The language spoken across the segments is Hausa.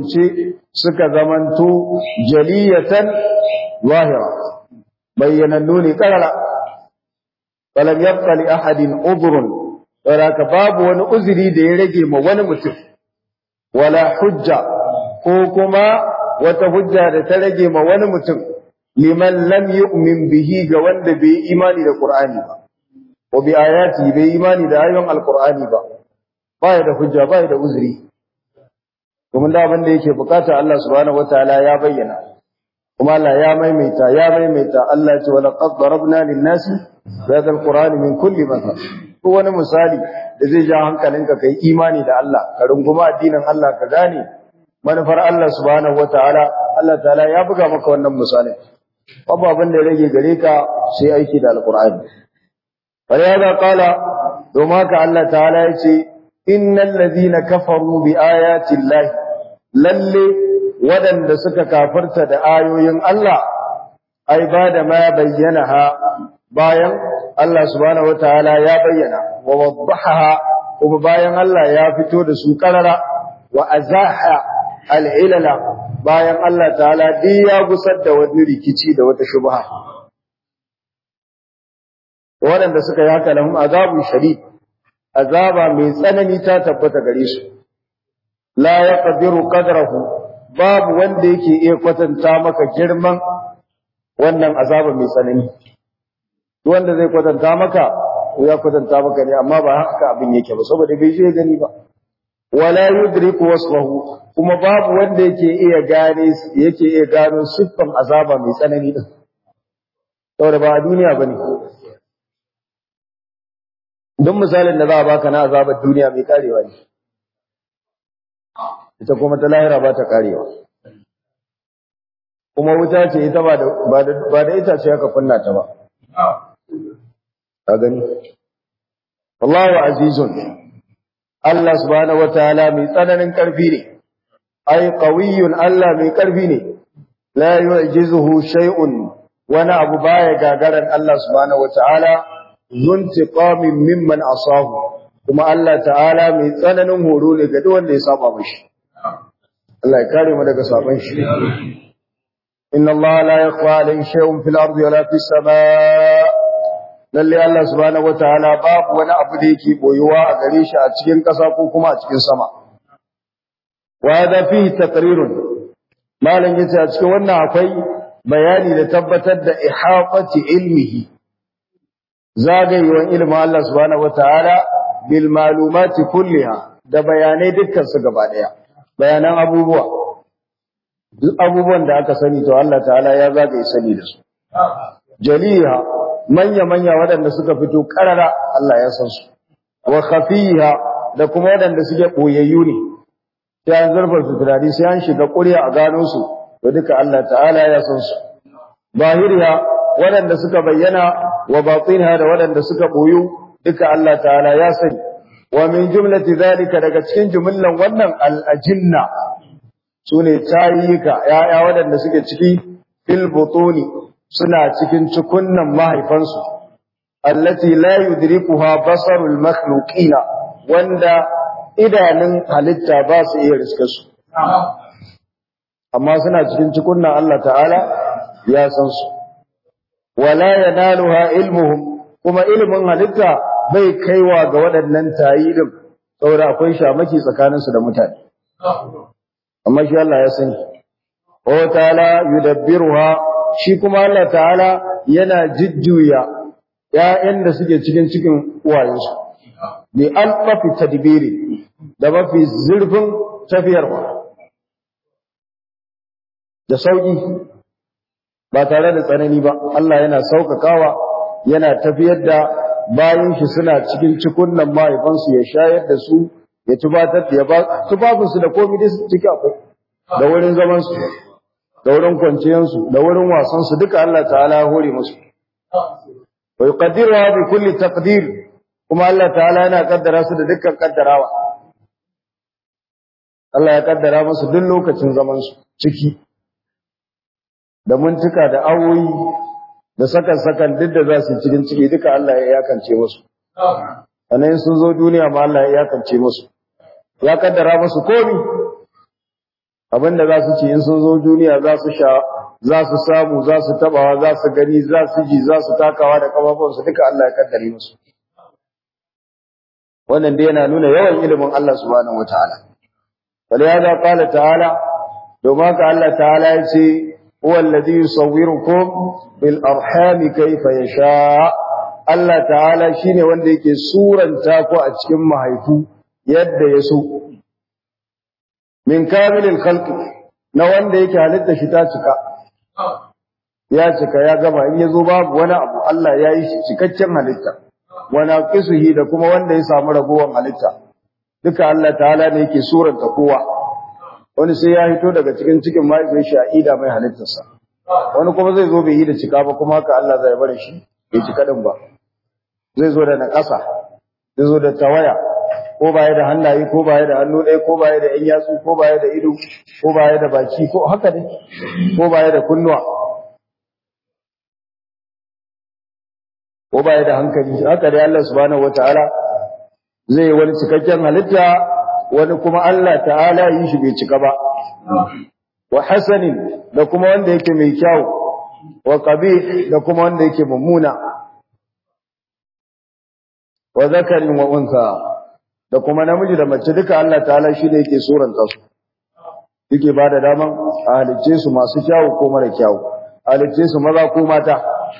ce suka zamanto jaliyatan zahira bayyanannu ne karara falam yabqa li ahadin udhrun ka babu wani uzuri da ya rage ma wani mutum wala hujja ko kuma wata hujja da ta rage ma wani mutum liman lam yu'min bihi ga wanda bai imani da qur'ani ba wa bi ayati bai imani da ayoyin alqur'ani ba baya da hujja baya da uzuri kuma da abin da yake bukata Allah subhanahu wataala ya bayyana kuma Allah ya maimaita ya maimaita Allah ya ce wala qad darabna lin-nasi hadha al-qur'ani min kulli mathal ko wani misali da zai ja hankalinka kai imani da Allah ka runguma addinin Allah ka gane manufar Allah subhanahu wataala Allah ta'ala ya buga maka wannan misalin babu abin da ya rage gare ka sai aiki da alqur'ani fa ya qala domin haka Allah ta'ala ya ce innal ladina kafaru bi ayati llahi lalle waɗanda suka kafirta da ayoyin Allah ai ba da ma bayyana ha bayan Allah subhanahu wataala ya bayyana wa waddaha kuma bayan Allah ya fito da su karara wa azaha al'ilala bayan Allah ta'ala duk ya gusar da wani rikici da wata shubha waɗanda suka yi haka lahum azabun shadid azaba mai tsanani ta tabbata gare su la yaqdiru qadrahu babu wanda yake iya kwatanta maka girman wannan azaba mai tsanani wanda zai kwatanta maka ko ya kwatanta maka ne amma ba haka abin yake ba saboda bai je gani ba wala yudriku wasfahu kuma babu wanda yake iya gane yake iya gano siffan azaba mai tsanani din saboda ba a duniya bane don misalin da za a baka na azabar duniya mai karewa ne ita kuma ta lahira ba ta karewa kuma wuta ce ita ba da ita ce aka kunna ta ba ka gani Allahu azizun Allah subhanahu wataala mai tsananin karfi ne ai qawiyyun Allah mai karfi ne la yu'jizuhu shay'un wani abu baya gagaran Allah subhanahu wataala zuntiqamin mimman asahu kuma Allah ta'ala mai tsananin horo ne ga duk wanda ya saba mishi Allah ya kare mu daga saban shi inna Allah la yakhfa alayhi shay'un fil ardi wala fis samaa lalle Allah subhanahu wataala babu wani abu da yake boyuwa a gare shi a cikin ƙasa ko kuma a cikin sama wa hada fihi taqrirun malam yace a cikin wannan akwai bayani da tabbatar da ihaqati ilmihi zagayewan ilimin Allah subhanahu wataala bil malumati kulliha da bayanai dukkan su gaba daya bayanan abubuwa duk abubuwan da aka sani to Allah ta'ala ya zagaye sani da su jaliha manya manya waɗanda suka fito karara Allah ya san su wa khafiha da kuma waɗanda suke boyayyu ne sai an zarfa su tunani sai an shiga ƙuriya a gano su to duka Allah ta'ala ya san su zahiriya waɗanda suka bayyana wa batinha da waɗanda suka boyu duka Allah ta'ala ya sani wa min jumlati zalika daga cikin jumlan wannan al-ajinna sune tayika yaya waɗanda suke ciki fil butuni suna cikin cikunnan mahaifansu allati la yudrikuha basarul makhluqina wanda idanun halitta ba su iya riskar su amma suna cikin cikunnan Allah ta'ala ya san su wala yanaluha ilmuhum kuma ilmin halitta bai kaiwa ga waɗannan tayidin saboda akwai shamaki tsakaninsu da mutane amma shi Allah ya sani wa ta'ala yudabbiruha shi kuma Allah ta'ala yana jujjuya ƴaƴan da suke cikin cikin uwayensu bi alfafi tadbiri da mafi zurfin tafiyarwa da sauki ba tare da tsanani ba Allah yana saukakawa yana tafiyar da bayan shi suna cikin cikunnan mahaifansu ya shayar da su ya tubatar da ya ba tufafinsu da komai da su ciki akwai da wurin zaman su da wurin kwanciyar su da wurin wasan su duka Allah ta'ala ya hore musu wa yuqaddiruha bi kulli taqdir kuma Allah ta'ala yana kaddara su da dukkan kaddarawa Allah ya kaddara musu duk lokacin zaman su ciki da mintuka da awoyi da sakan-sakan duk da za su cikin ciki duka Allah ya yakance musu. Sannan sun zo duniya ma Allah ya yakance musu. Ya kaddara musu komi. abinda za su ci in sun zo duniya za su sha za su samu za su tabawa za su gani za su ji za su takawa da kafafunsu duka Allah ya kaddare musu wannan dai yana nuna yawan ilimin Allah subhanahu wataala wal ya qala ta'ala domin ka Allah ta'ala ya ce huwa alladhi yusawwirukum bil arhami kayfa yasha Allah ta'ala shine wanda yake suranta ku a cikin mahaifu yadda ya so min kamilil khalqi na wanda yake halitta shi ta cika ya cika ya gama in yazo babu wani abu Allah ya yi shi cikakken halitta wana qisuhi da kuma wanda ya samu ragowar halitta duka Allah ta'ala ne yake suranta kowa wani sai ya hito daga cikin cikin mahaifin shi a ida mai halittarsa wani kuma zai zo bai yi da cika ba kuma haka Allah zai bar shi bai cika din ba zai zo da naƙasa zai zo da tawaya ko baya da hannaye ko baya da hannu ɗaya ko baya da ƴan yatsu ko baya da ido ko baya da baki ko haka ne ko baya da kunnuwa ko baya da hankali haka dai Allah subhanahu wataala zai yi wani cikakken halitta wani kuma Allah ta'ala yi shi bai cika ba wa hasanin da kuma wanda yake mai kyau wa qabih da kuma wanda yake mummuna wa zakarin wa unsa da kuma namiji da mace duka Allah ta'ala shi ne yake suranta su yake bada daman a halicce su masu kyawu ko mara kyawu halicce su maza ko mata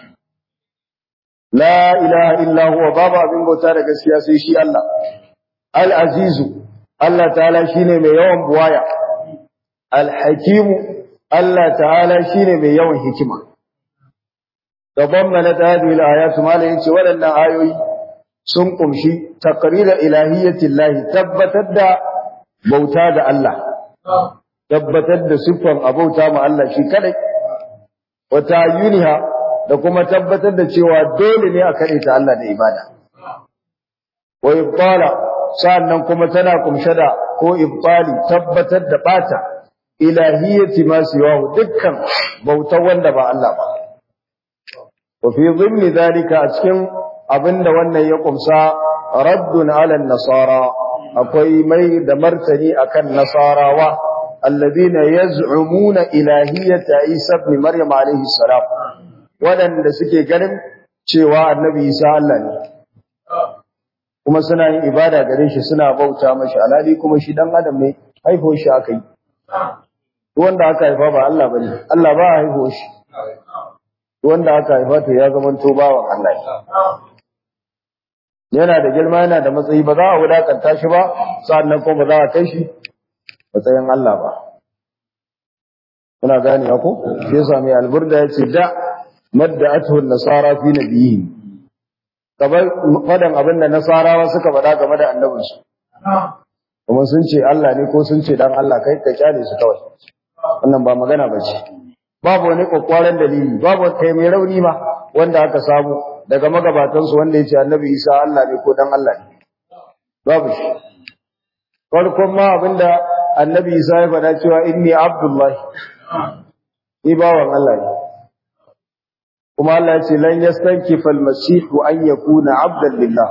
la ilaha illa huwa babu abin bauta da gaskiya sai shi Allah al-azizu Allah ta'ala shine mai yawan buwaya al-hakimu Allah ta'ala shine mai yawan hikima gaban mana ta hadhihi al-ayatu mala yace waɗannan ayoyi sun kumshi taqrira ilahiyyatillahi tabbatar da bauta da Allah tabbatar da siffan abauta ma Allah shi kadai wa ta'yiniha da kuma tabbatar da cewa dole ne a kade ta Allah da ibada wa ibtala sannan kuma tana kumshe da ko ibtali tabbatar da bata ilahiyyati ma siwahu dukkan bautar wanda ba Allah ba wa fi dhimmi dhalika a cikin abinda wannan ya kumsa raddun ala nasara akwai mai da martani akan nasarawa alladhina yaz'umuna ilahiyyata isa ibn maryam alayhi salam wadanda suke ganin cewa annabi isa Allah ne kuma suna yin ibada gare shi suna bauta mashi alhali kuma shi dan adam ne haifo shi aka yi wanda aka haifa ba Allah bane Allah ba haifo shi wanda aka haifa to ya zama to bawan Allah yana da girma yana da matsayi ba za a wulakanta shi ba sannan kuma ba za a kai shi matsayin Allah ba kuna gane ko shi yasa mai alburda yace da madda'atuhu an-nasara fi nabiyyi kamar fadan abin da nasarawa suka faɗa game da annabinsu kuma sun ce Allah ne ko sun ce dan Allah kai ka kyale su kawai wannan ba magana ba ce babu wani kokwaren dalili babu kai mai rauni ma wanda aka samu daga magabatansu wanda ya ce annabi Isa Allah ne ko dan Allah ne babu shi farkon ma abinda annabi Isa ya faɗa cewa inni abdullahi ni bawan Allah ne kuma Allah ya ce lan yastankifa al-masih an yakuna abdan lillah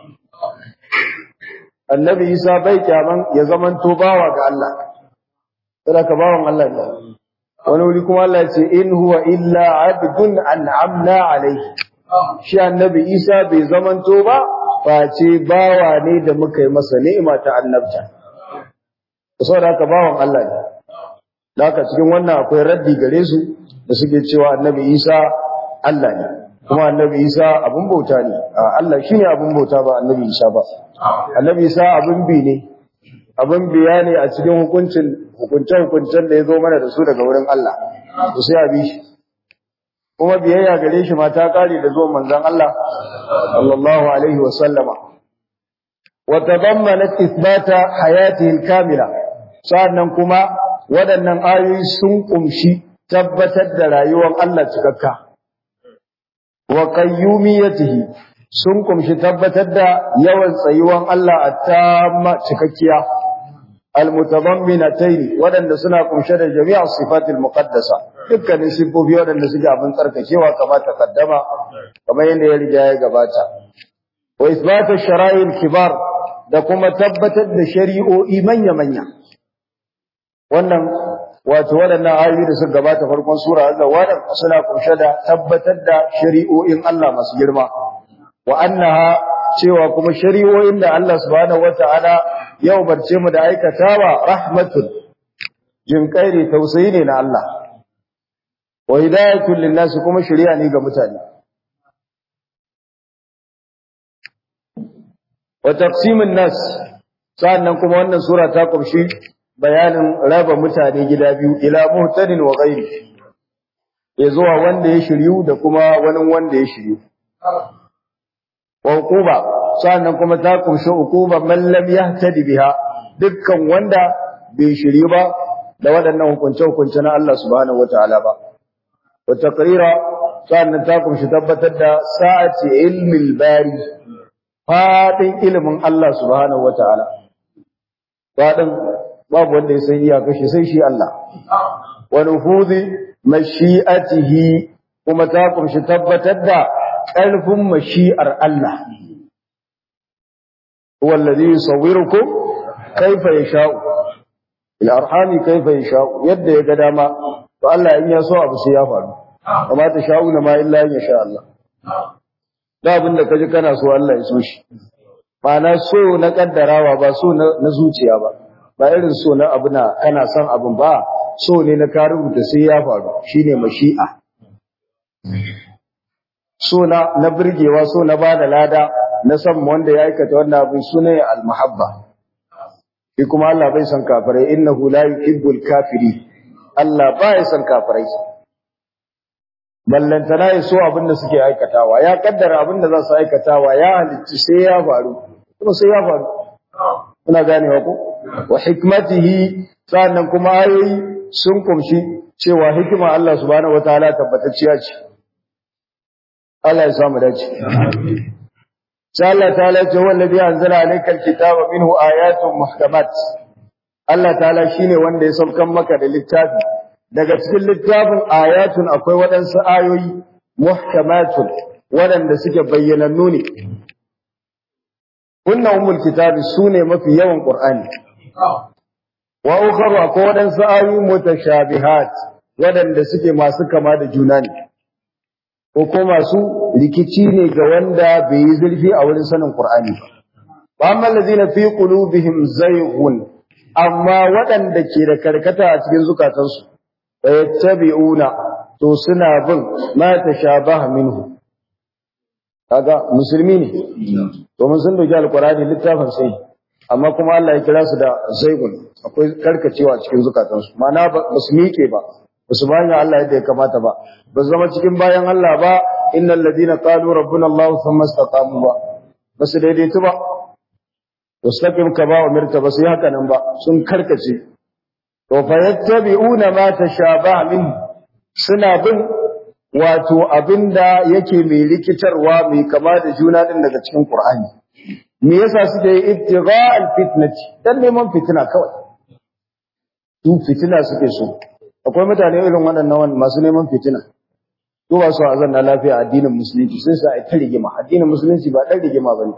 annabi Isa bai kyaman ya zamanto bawa ga Allah kada ka bawan Allah ne wani wuri kuma Allah ya ce in huwa illa abdun an'amna alayhi shi annabi Isa bai zamanto ba face bawa ne da muka yi masa ni'ima ta annabta saboda haka bawan Allah ne da haka cikin wannan akwai raddi gare su da suke cewa annabi Isa Allah ne kuma annabi Isa abun bauta ne Allah shine abun bauta ba annabi Isa ba annabi Isa abun bi ne abun biya ne a cikin hukuncin hukunce hukuncen da ya zo mana da su daga wurin Allah to sai a bi shi kuma biyayya gare shi ma ta kare da zuwan manzon Allah sallallahu alaihi wa sallama wa tadammanat ithbata hayatihi al-kamila sannan kuma waɗannan ayoyi sun kumshi tabbatar da rayuwar Allah cikakka wa qayyumiyatihi sun kumshi tabbatar da yawan tsayuwan Allah a tamma cikakkiya almutadamminatayn waɗanda suna kumshe da jami'a sifatil muqaddasa dukkanin sifofi waɗanda suke abin tsarkakewa kamar takaddama kamar yadda ya riga ya gabata wa isbatu shara'il kibar da kuma tabbatar da shari'o'i manya-manya wannan wato waɗannan ayoyi da suka gabata farkon sura Allah wadan suna kunshe da tabbatar da shari'o'in Allah masu girma wa annaha cewa kuma shari'o'in da Allah subhanahu wata'ala ya umarce mu da aikatawa rahmatun jinkairi tausayi ne na Allah wa hidayatul linnas kuma shari'a ne ga mutane wa taqsimun nas sannan kuma wannan sura ta kumshi bayanin raba mutane gida biyu ila muhtadin wa ghairi ya zuwa wanda ya shiryu da kuma wani wanda ya shiryu wa uquba sannan kuma ta kumshi uquba man lam yahtadi biha dukkan wanda bai shiryu ba da waɗannan hukunce hukunce na Allah subhanahu wataala ba wa taqrira sannan ta kumshi tabbatar da sa'ati ilmil bari fadin ilimin Allah subhanahu wataala fadin babu wanda ya san iyaka shi sai shi Allah wa nufuzi mashi'atihi kuma ta kumshi tabbatar da ƙarfin mashi'ar Allah huwa allazi yusawwirukum kaifa yasha'u ila arhami kaifa yasha'u yadda ya ga dama to Allah in ya so abu sai ya faru amma ta sha'una ma illa in sha Allah da abin da kaji kana so Allah ya so shi ma'ana so na kaddarawa ba so na zuciya ba ba irin so na abu na kana son abin ba so ne na ka rubuta sai ya faru shine mashi'a so na na burgewa so na bada lada na san wanda ya aikata wannan abin sune al-mahabba shi kuma Allah bai san kafirai innahu la yuhibbul kafiri Allah ba ya san kafirai ballantana ya so abin da suke aikatawa ya kaddara abin da za su aikatawa ya halicci sai ya faru kuma sai ya faru kuna ganewa ko wa hikmatihi sannan kuma ayoyi sun kumshi cewa hikima Allah subhanahu wataala tabbatacciya ce Allah ya samu dace sai Allah ta'ala ce wallazi anzala alayka alkitaba minhu ayatun muhkamat Allah ta'ala shine wanda ya saukan maka da littafi daga cikin littafin ayatun akwai waɗansu ayoyi muhkamatun waɗanda suke bayyanannu ne kunna umul kitabi sune mafi yawan qur'ani wa ukharu akwai waɗansu ayoyi mutashabihat waɗanda suke masu kama da juna ne ko ko masu rikici ne ga wanda bai yi zurfi a wurin sanin qur'ani ba amma allazina fi qulubihim zayghun amma waɗanda ke da karkata a cikin zukatansu yattabi'una to suna bin ma tashabaha minhu kaga musulmi ne to mun san doki alqur'ani littafin sai amma kuma Allah ya kira su da zaigun akwai karkacewa cikin zukatansu ma'ana ba su miƙe ba ba su bayan Allah yadda ya kamata ba ba su zama cikin bayan Allah ba innal ladina qalu rabbuna Allah thumma istaqamu ba ba su daidaitu ba wastaqim kama umirta ba su yi haka nan ba sun karkace to fa yattabi'una ma tashabaha min suna bin wato abinda yake mai rikitarwa mai kama da juna din daga cikin Qur'ani me yasa suke yi ibtigha alfitnati dan neman fitina kawai su fitina suke so akwai mutane irin waɗannan masu neman fitina to ba su azan na lafiya addinin musulunci sai su ai ta rigima addinin musulunci ba dan rigima bane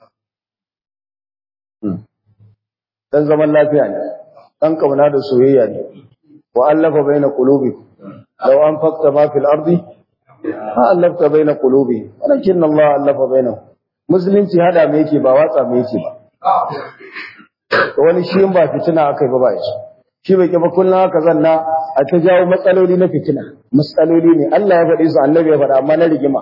dan zaman lafiya ne dan kauna da soyayya ne wa allafa baina qulubikum law anfaqta ma fil ardi ma allafta baina qulubi walakin Allah allafa bainahum musulunci hada me yake ba watsa me yake ba to wani shi ba fitina akai ba ba shi shi bai kiba kullun haka zanna a ta jawo matsaloli na fitina matsaloli ne Allah ya faɗi su annabi ya faɗa amma na rigima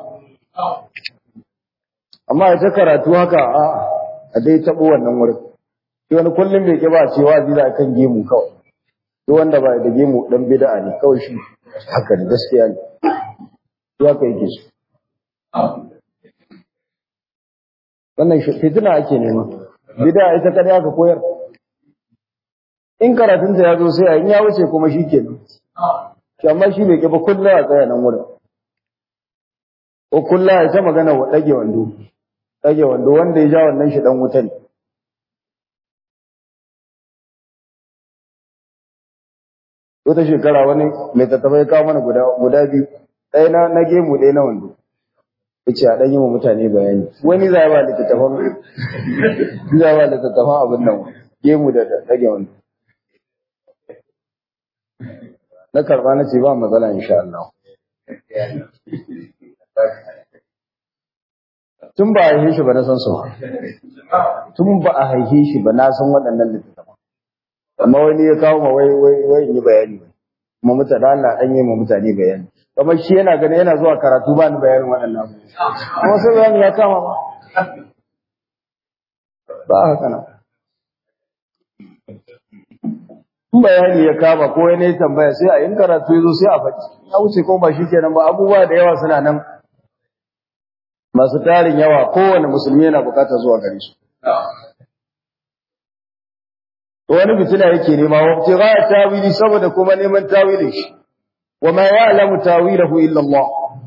amma ya ta karatu haka a a dai taɓo wannan wurin shi wani kullum bai kiba cewa zai kan gemu kawai duk wanda ba da gemu dan bid'a ne kawai shi haka ne gaskiya ne ya kai yake su wannan fitina ake nema bid'a ita kada aka koyar in karatun ta yazo sai in ya wuce kuma shikenan shi amma shi bai kiba kullu a tsaya nan wurin ko kullu ya ta magana wa dage wando dage wando wanda ya ja wannan shi dan wuta ne wata shekara wani mai tattabai kawo mana guda guda biyu ɗaya na na gemu ɗaya na wando yace a ɗan yi wa mutane bayani wani za ba littattafan za ba littattafan abin nan gemu da ɗage wando na karba na ce ba matsala insha Allah tun ba a haife shi ba na san su tun ba a haife shi ba na san waɗannan littattafan amma wani ya kawo ma wai wai wai in yi bayani kuma mutane Allah dan yi ma mutane bayani kamar shi yana ganin yana zuwa karatu ba ni bayanin waɗannan kuma sai bayani ya kama ba ba haka nan in bayani ya kama ko wani ya tambaya sai a yin karatu ya zo sai a faɗi ya wuce ko ba shi kenan ba abubuwa da yawa suna nan masu tarin yawa kowane musulmi yana bukatar zuwa gare su wani fitina yake nema wa ibtigha tawili saboda kuma neman tawilin shi wa ma ya'lamu tawilahu illa Allah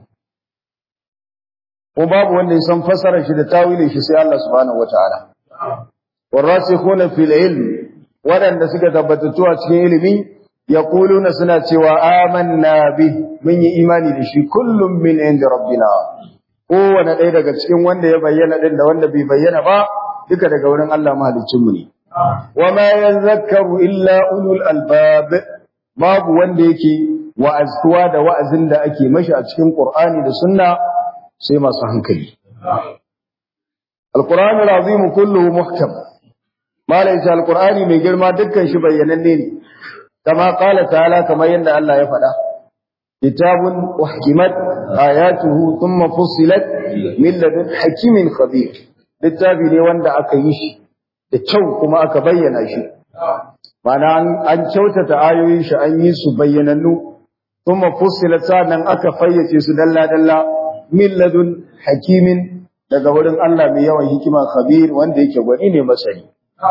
ko babu wanda ya san fasarar shi da tawilin shi sai Allah subhanahu wataala warasikhuna fil ilm wadanda suka tabbatattu a cikin ilimi yaquluna suna cewa amanna bi mun yi imani da shi kullum min inda rabbina kowane ɗaya daga cikin wanda ya bayyana din da wanda bai bayyana ba duka daga wurin Allah mahaliccinmu ne وما يذكر إلا أولو الألباب babu wanda yake wa'aztuwa da wa'azin da ake mashi a cikin Qur'ani da Sunna sai masu hankali Al-Qur'an al-Azim kulluhu muhkam malai shi Al-Qur'ani mai girma dukkan shi bayyananne ne kama qala ta'ala kamar yadda Allah ya faɗa kitabun uhkimat ayatuhu thumma fussilat min ladun hakimin khabir littafi ne wanda aka yi shi da kyau kuma aka bayyana shi mana an kyautata ayoyin shi an yi su bayyanannu kuma fussilat sanan aka fayyace su dalla dalla min ladun hakimin daga wurin Allah mai yawan hikima khabir wanda yake gwani ne masani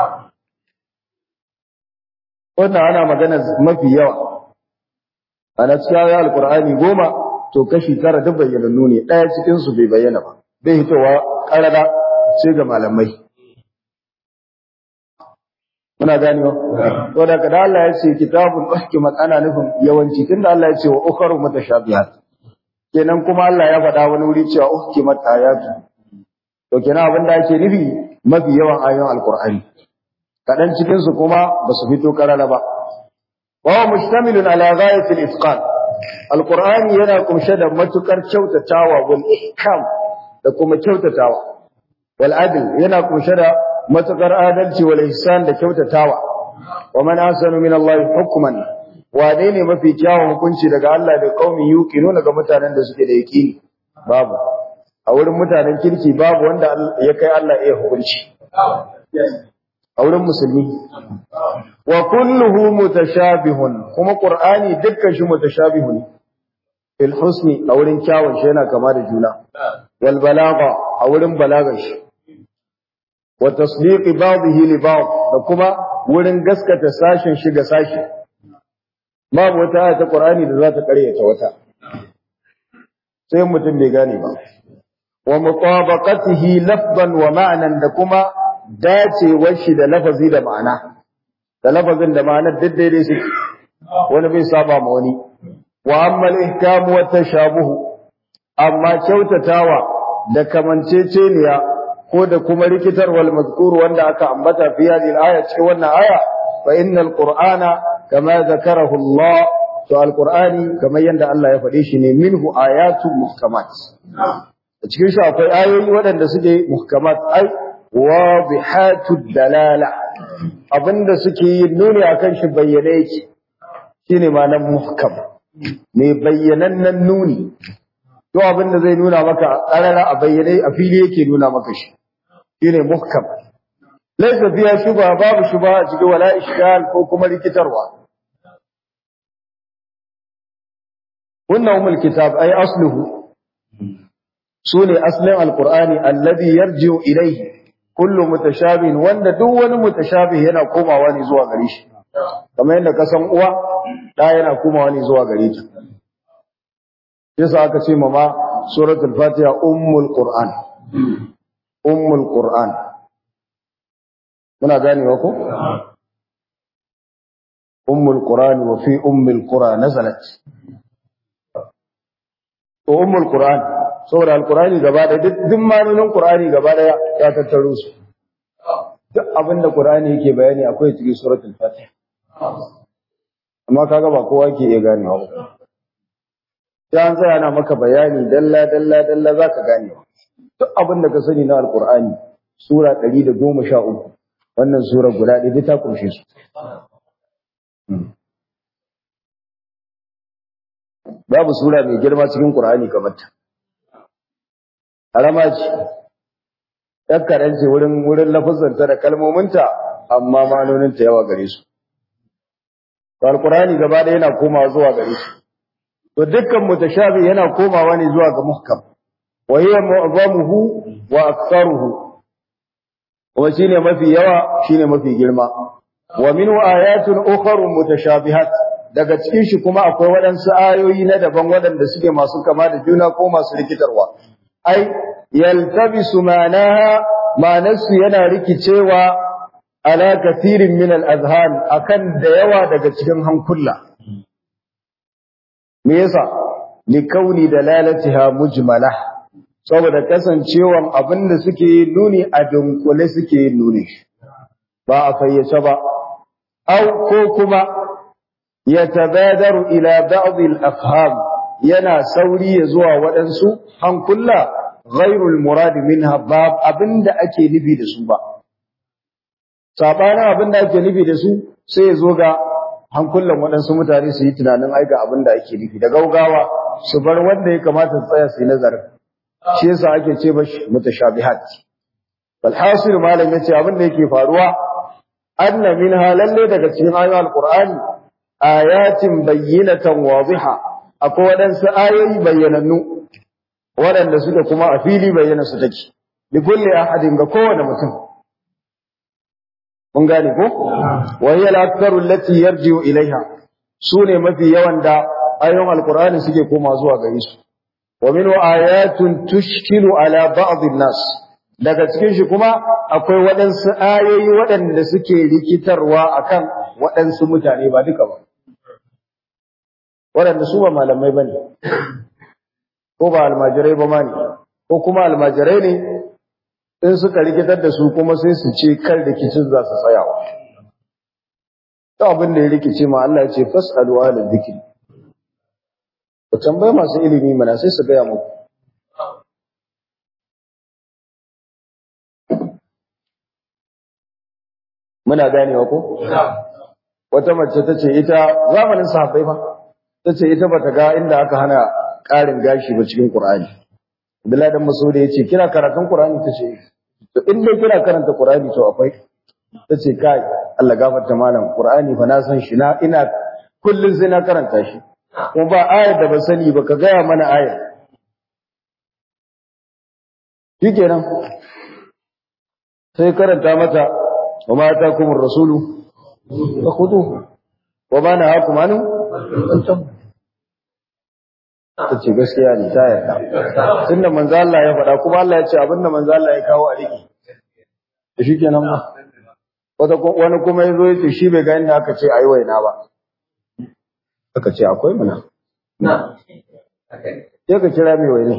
wannan ana magana mafi yawa ana cikin alqur'ani goma to kashi tara duk bayyanannu ne daya cikin su bai bayyana ba bai hitowa karara sai ga malamai muna ganewa to da kada Allah ya ce kitabun uhkimat ana nufin yawanci tunda Allah ya ce wa ukharu mutashabihat kenan kuma Allah ya faɗa wani wuri cewa uhkimat ayatu to kenan abin da ake nufi mafi yawan ayoyin alqur'ani kadan cikin su kuma ba su fito karara ba wa huwa mustamilun ala ghayatil itqan alqur'ani yana kumshe da matukar kyautatawa wal ihkam da kuma kyautatawa wal adl yana kumshe da matukar adalci wal ihsan da kyautatawa wa man ahsanu min Allah hukman wane ne mafi kyawun hukunci daga Allah da qaumi yuqinuna ga mutanen da suke da yaqini babu a wurin mutanen kirki babu wanda ya kai Allah iya hukunci a wurin musulmi wa kulluhu mutashabihun kuma qur'ani dukkan shi mutashabihun fil husni a wurin kyawun shi yana kama da juna wal balagha a wurin balagar shi wa tasdiqi ba'dihi li ba'd da kuma wurin gaskata sashin shi ga sashi babu wata aya ta Qur'ani da za ta karyata wata sai mutum bai gane ba wa mutabaqatihi lafzan wa ma'nan da kuma dacewar shi da lafazi da ma'ana da lafazin da ma'anar duk daidai su wani bai saba ma wani wa amma al-ihkam wa tashabuhu amma kyautatawa da kamanceceniya ko da kuma rikitarwal mazkur wanda aka ambata fi hadhihi al-aya cikin wannan aya fa innal qur'ana kama zakarahu Allah to al-qur'ani kamar yanda Allah ya faɗe shi ne minhu ayatu muhkamat a cikin shi akwai ayoyi waɗanda suke muhkamat ai wadihatu dalala abinda suke yi nuni akan shi bayyane yake shine ma'anar muhkam mai bayyanannen nuni to abinda zai nuna maka ƙarara a bayyane a fili yake nuna maka shi shine muhkam laysa fiya shubha babu shubha a cikin wala ishkal ko kuma rikitarwa wannan umul kitab ay asluhu sune aslin alqur'ani alladhi yarji'u ilayhi kullu mutashabih wanda duk wani mutashabih yana komawa ne zuwa gare shi kamar yadda ka san uwa da yana komawa ne zuwa gare ta yasa aka ce mama suratul fatiha ummul qur'an ummul qur'an muna ganewa ko ummul qur'an wa fi ummil qura nazalat to ummul qur'an saboda alqur'ani gaba da duk duk manonin qur'ani gaba da ya tattaro su duk abinda qur'ani yake bayani akwai cikin suratul fatiha amma kaga ba kowa ke iya ganewa ba sai an tsaya na maka bayani dalla dalla dalla zaka ganewa duk abin da ka sani na alqur'ani sura 113 wannan sura guda ɗaya ta kunshe su babu sura mai girma cikin qur'ani kamar ta harama ce ɗan ce wurin wurin lafazanta da kalmominta amma manoninta yawa gare su alqur'ani gaba ɗaya yana komawa zuwa gare su to dukkan mutashabi yana komawa ne zuwa ga muhkam wa hiya mu'zamuhu wa aktharuhu kuma shine mafi yawa shine mafi girma wa minhu ayatun ukhra mutashabihat daga cikin shi kuma akwai waɗansu ayoyi na daban waɗanda suke masu kama da juna ko masu rikitarwa ai yaltabisu manaha manasu yana rikicewa ala kathirin min al-azhan akan da yawa daga cikin hankula me yasa likauni dalalatiha mujmala saboda kasancewan abinda suke nuni a dunkule suke nuni ba a fayyace ba au ko kuma yatabadaru ila ba'd al-afham yana sauri ya zuwa waɗansu hankula ghairul murad minha bab abinda ake nufi da su ba sabanin abinda ake nufi da su sai ya zo ga hankulan waɗansu mutane su yi tunanin aika abin da ake nufi da gaugawa su bar wanda ya kamata su tsaya su yi nazarin shi yasa ake ce ba mutashabihat bal hasil malam yace abin da yake faruwa anna min halalle daga cikin ayoyin alqur'ani ayatin bayyinatan wadiha akwai waɗansu ayoyi bayyanannu waɗanda suke kuma a fili bayyana su take li kulli ahadin ga kowane mutum mun gane ko wa hiya al-aktharu allati yarji'u ilaiha sune mafi yawan da ayoyin alqur'ani suke koma zuwa gare su wa min ayatun tushkilu ala ba'd an-nas daga cikin shi kuma akwai waɗansu ayoyi waɗanda suke rikitarwa akan waɗansu mutane ba duka ba waɗanda su ba malamai bane ko ba almajirai ba ma ne ko kuma almajirai ne in suka rikitar da su kuma sai su ce kar rikicin za su tsayawa. Ta abin da ya rikice ma Allah ce fas'alu ala dhikri. Ku tambaye masu ilimi mana sai su gaya muku. Muna ganewa ko? Wata mace ta ce ita zamanin sahabbai fa ta ce ita bata ga inda aka hana ƙarin gashi ba cikin Qur'ani. Abdullahi dan Mas'ud ya ce kina karatun Qur'ani ta ce to in dai kina karanta Qur'ani to akwai tace kai Allah gafarta malam Qur'ani fa na san shi na ina kullun sai na karanta shi kuma ba ayar da ba sani ba ka gaya mana ayar shikenan sai karanta mata wa ma atakumur rasulu fakhuduhu wa ma nahakum anhu ta ce gaskiya ne ta yarda tunda manzo Allah ya faɗa kuma Allah ya ce abinda manzo Allah ya kawo a riki da shi kenan ba wata wani kuma yazo ya ce shi bai ga inda aka ce ayi waina ba aka ce akwai mana na sai ka kira mai waina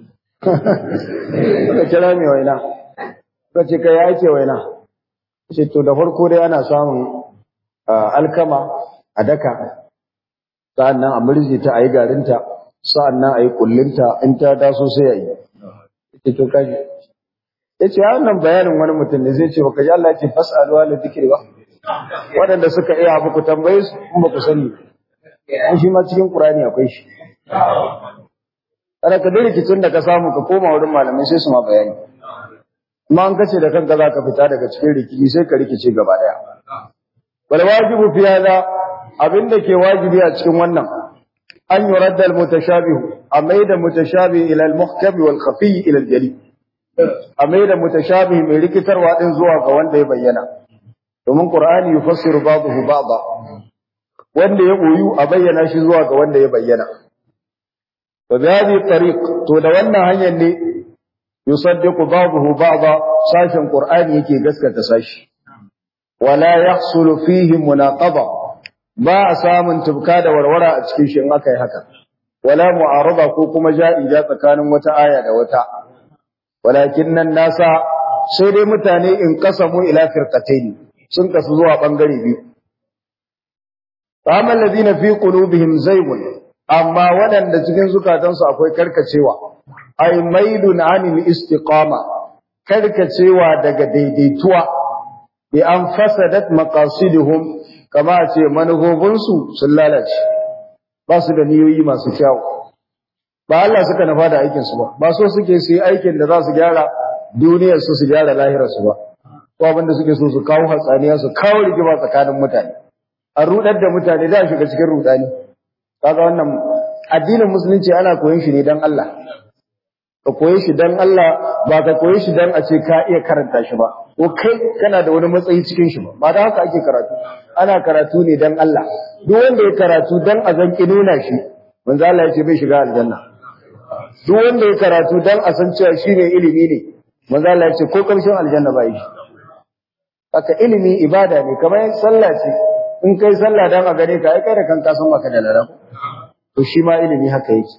ka kira mai waina ka ce kai ya ce waina ce to da farko dai ana samun alkama a daka sa'annan a murje ta ayi garinta sa'an nan a yi kullinta in ta taso sai ya yi. Ita to kaji. Ya ce, wannan bayanin wani mutum ne zai ce, baka ji Allah ce fas'aluwa da zikiri ba. Waɗanda suka iya abu ku tambaye su in ba ku sani. An shi ma cikin Ƙurani akwai shi. Kada ka dai rikicin da ka samu ka koma wurin malamai sai su ma bayani. Kuma an kace da kanka za ka fita daga cikin rikici sai ka rikice gaba ɗaya. Wal wajibu fi hada abin da ke wajibi a cikin wannan أن يرد المتشابه أميد متشابه إلى المحكم والخفي إلى الجلي أميد متشابه من لكتر وإن زوى فوان دي بينا ومن قرآن يفسر بعضه بعضا وان دي يقويو أبينا شزوى فوان دي بينا وبهذه الطريق تولونا هيا اللي يصدق بعضه بعضا ساشا قرآن يكي قسكة ساش ولا يحصل فيه مناقضة ba a samun tubka da warwara a cikin shi in aka yi haka wala mu'arada ko kuma ja'ija tsakanin wata aya da wata walakin nan nasa sai dai mutane in kasamu ila firqatayn sun kasu zuwa bangare biyu amma alladhina fi qulubihim zaygun amma waɗanda cikin zukatansu akwai karkacewa ay mailun anil istiqama karkacewa daga daidaituwa bi an fasadat maqasiduhum kama ce manufofinsu sun lalace ba su da niyoyi masu kyau ba Allah suka nafa da aikin su ba ba so suke su yi aikin da za su gyara duniyar su su gyara lahirar su ba ko abin da suke so su kawo hatsaniya su kawo rigima tsakanin mutane a rudar da mutane da shiga cikin rudani kaga wannan addinin musulunci ana koyon shi ne dan Allah ka koyi shi dan Allah ba ka koyi shi dan a ce ka iya karanta shi ba ko kai kana da wani matsayi cikin shi ba ba da haka ake karatu ana karatu ne dan Allah duk wanda ya karatu dan a zan nuna shi manzo Allah ya ce bai shiga aljanna duk wanda ya karatu dan a san cewa shine ilimi ne manzo Allah ya ce ko karshen aljanna ba yi haka ilimi ibada ne kamar sallah ce in kai sallah dan a gare ka ai kai da kanka san maka da lada to shi ma ilimi haka yake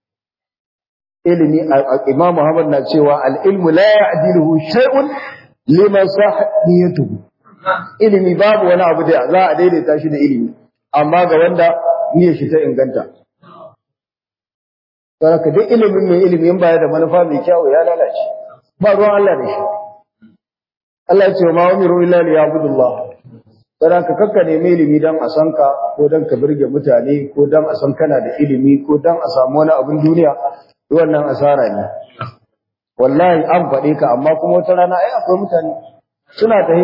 ilimi Imam Muhammad na cewa al-ilmu la ya'diluhu shay'un liman sahiyatuhu ilimi babu wani abu da za a daidaita shi da ilimi amma ga wanda niyyar shi ta inganta Saraka duk ilimin mai ilimi in baya da manufa mai kyau ya lalace ba ruwan Allah da shi Allah ya ce ma umiru illa liya'budullah Saraka kakka nemi ilimi dan a san ka ko dan ka birge mutane ko dan a san kana da ilimi ko dan a samu wani abin duniya wannan asara ne wallahi an faɗe ka amma kuma wata rana ai akwai mutane suna tahi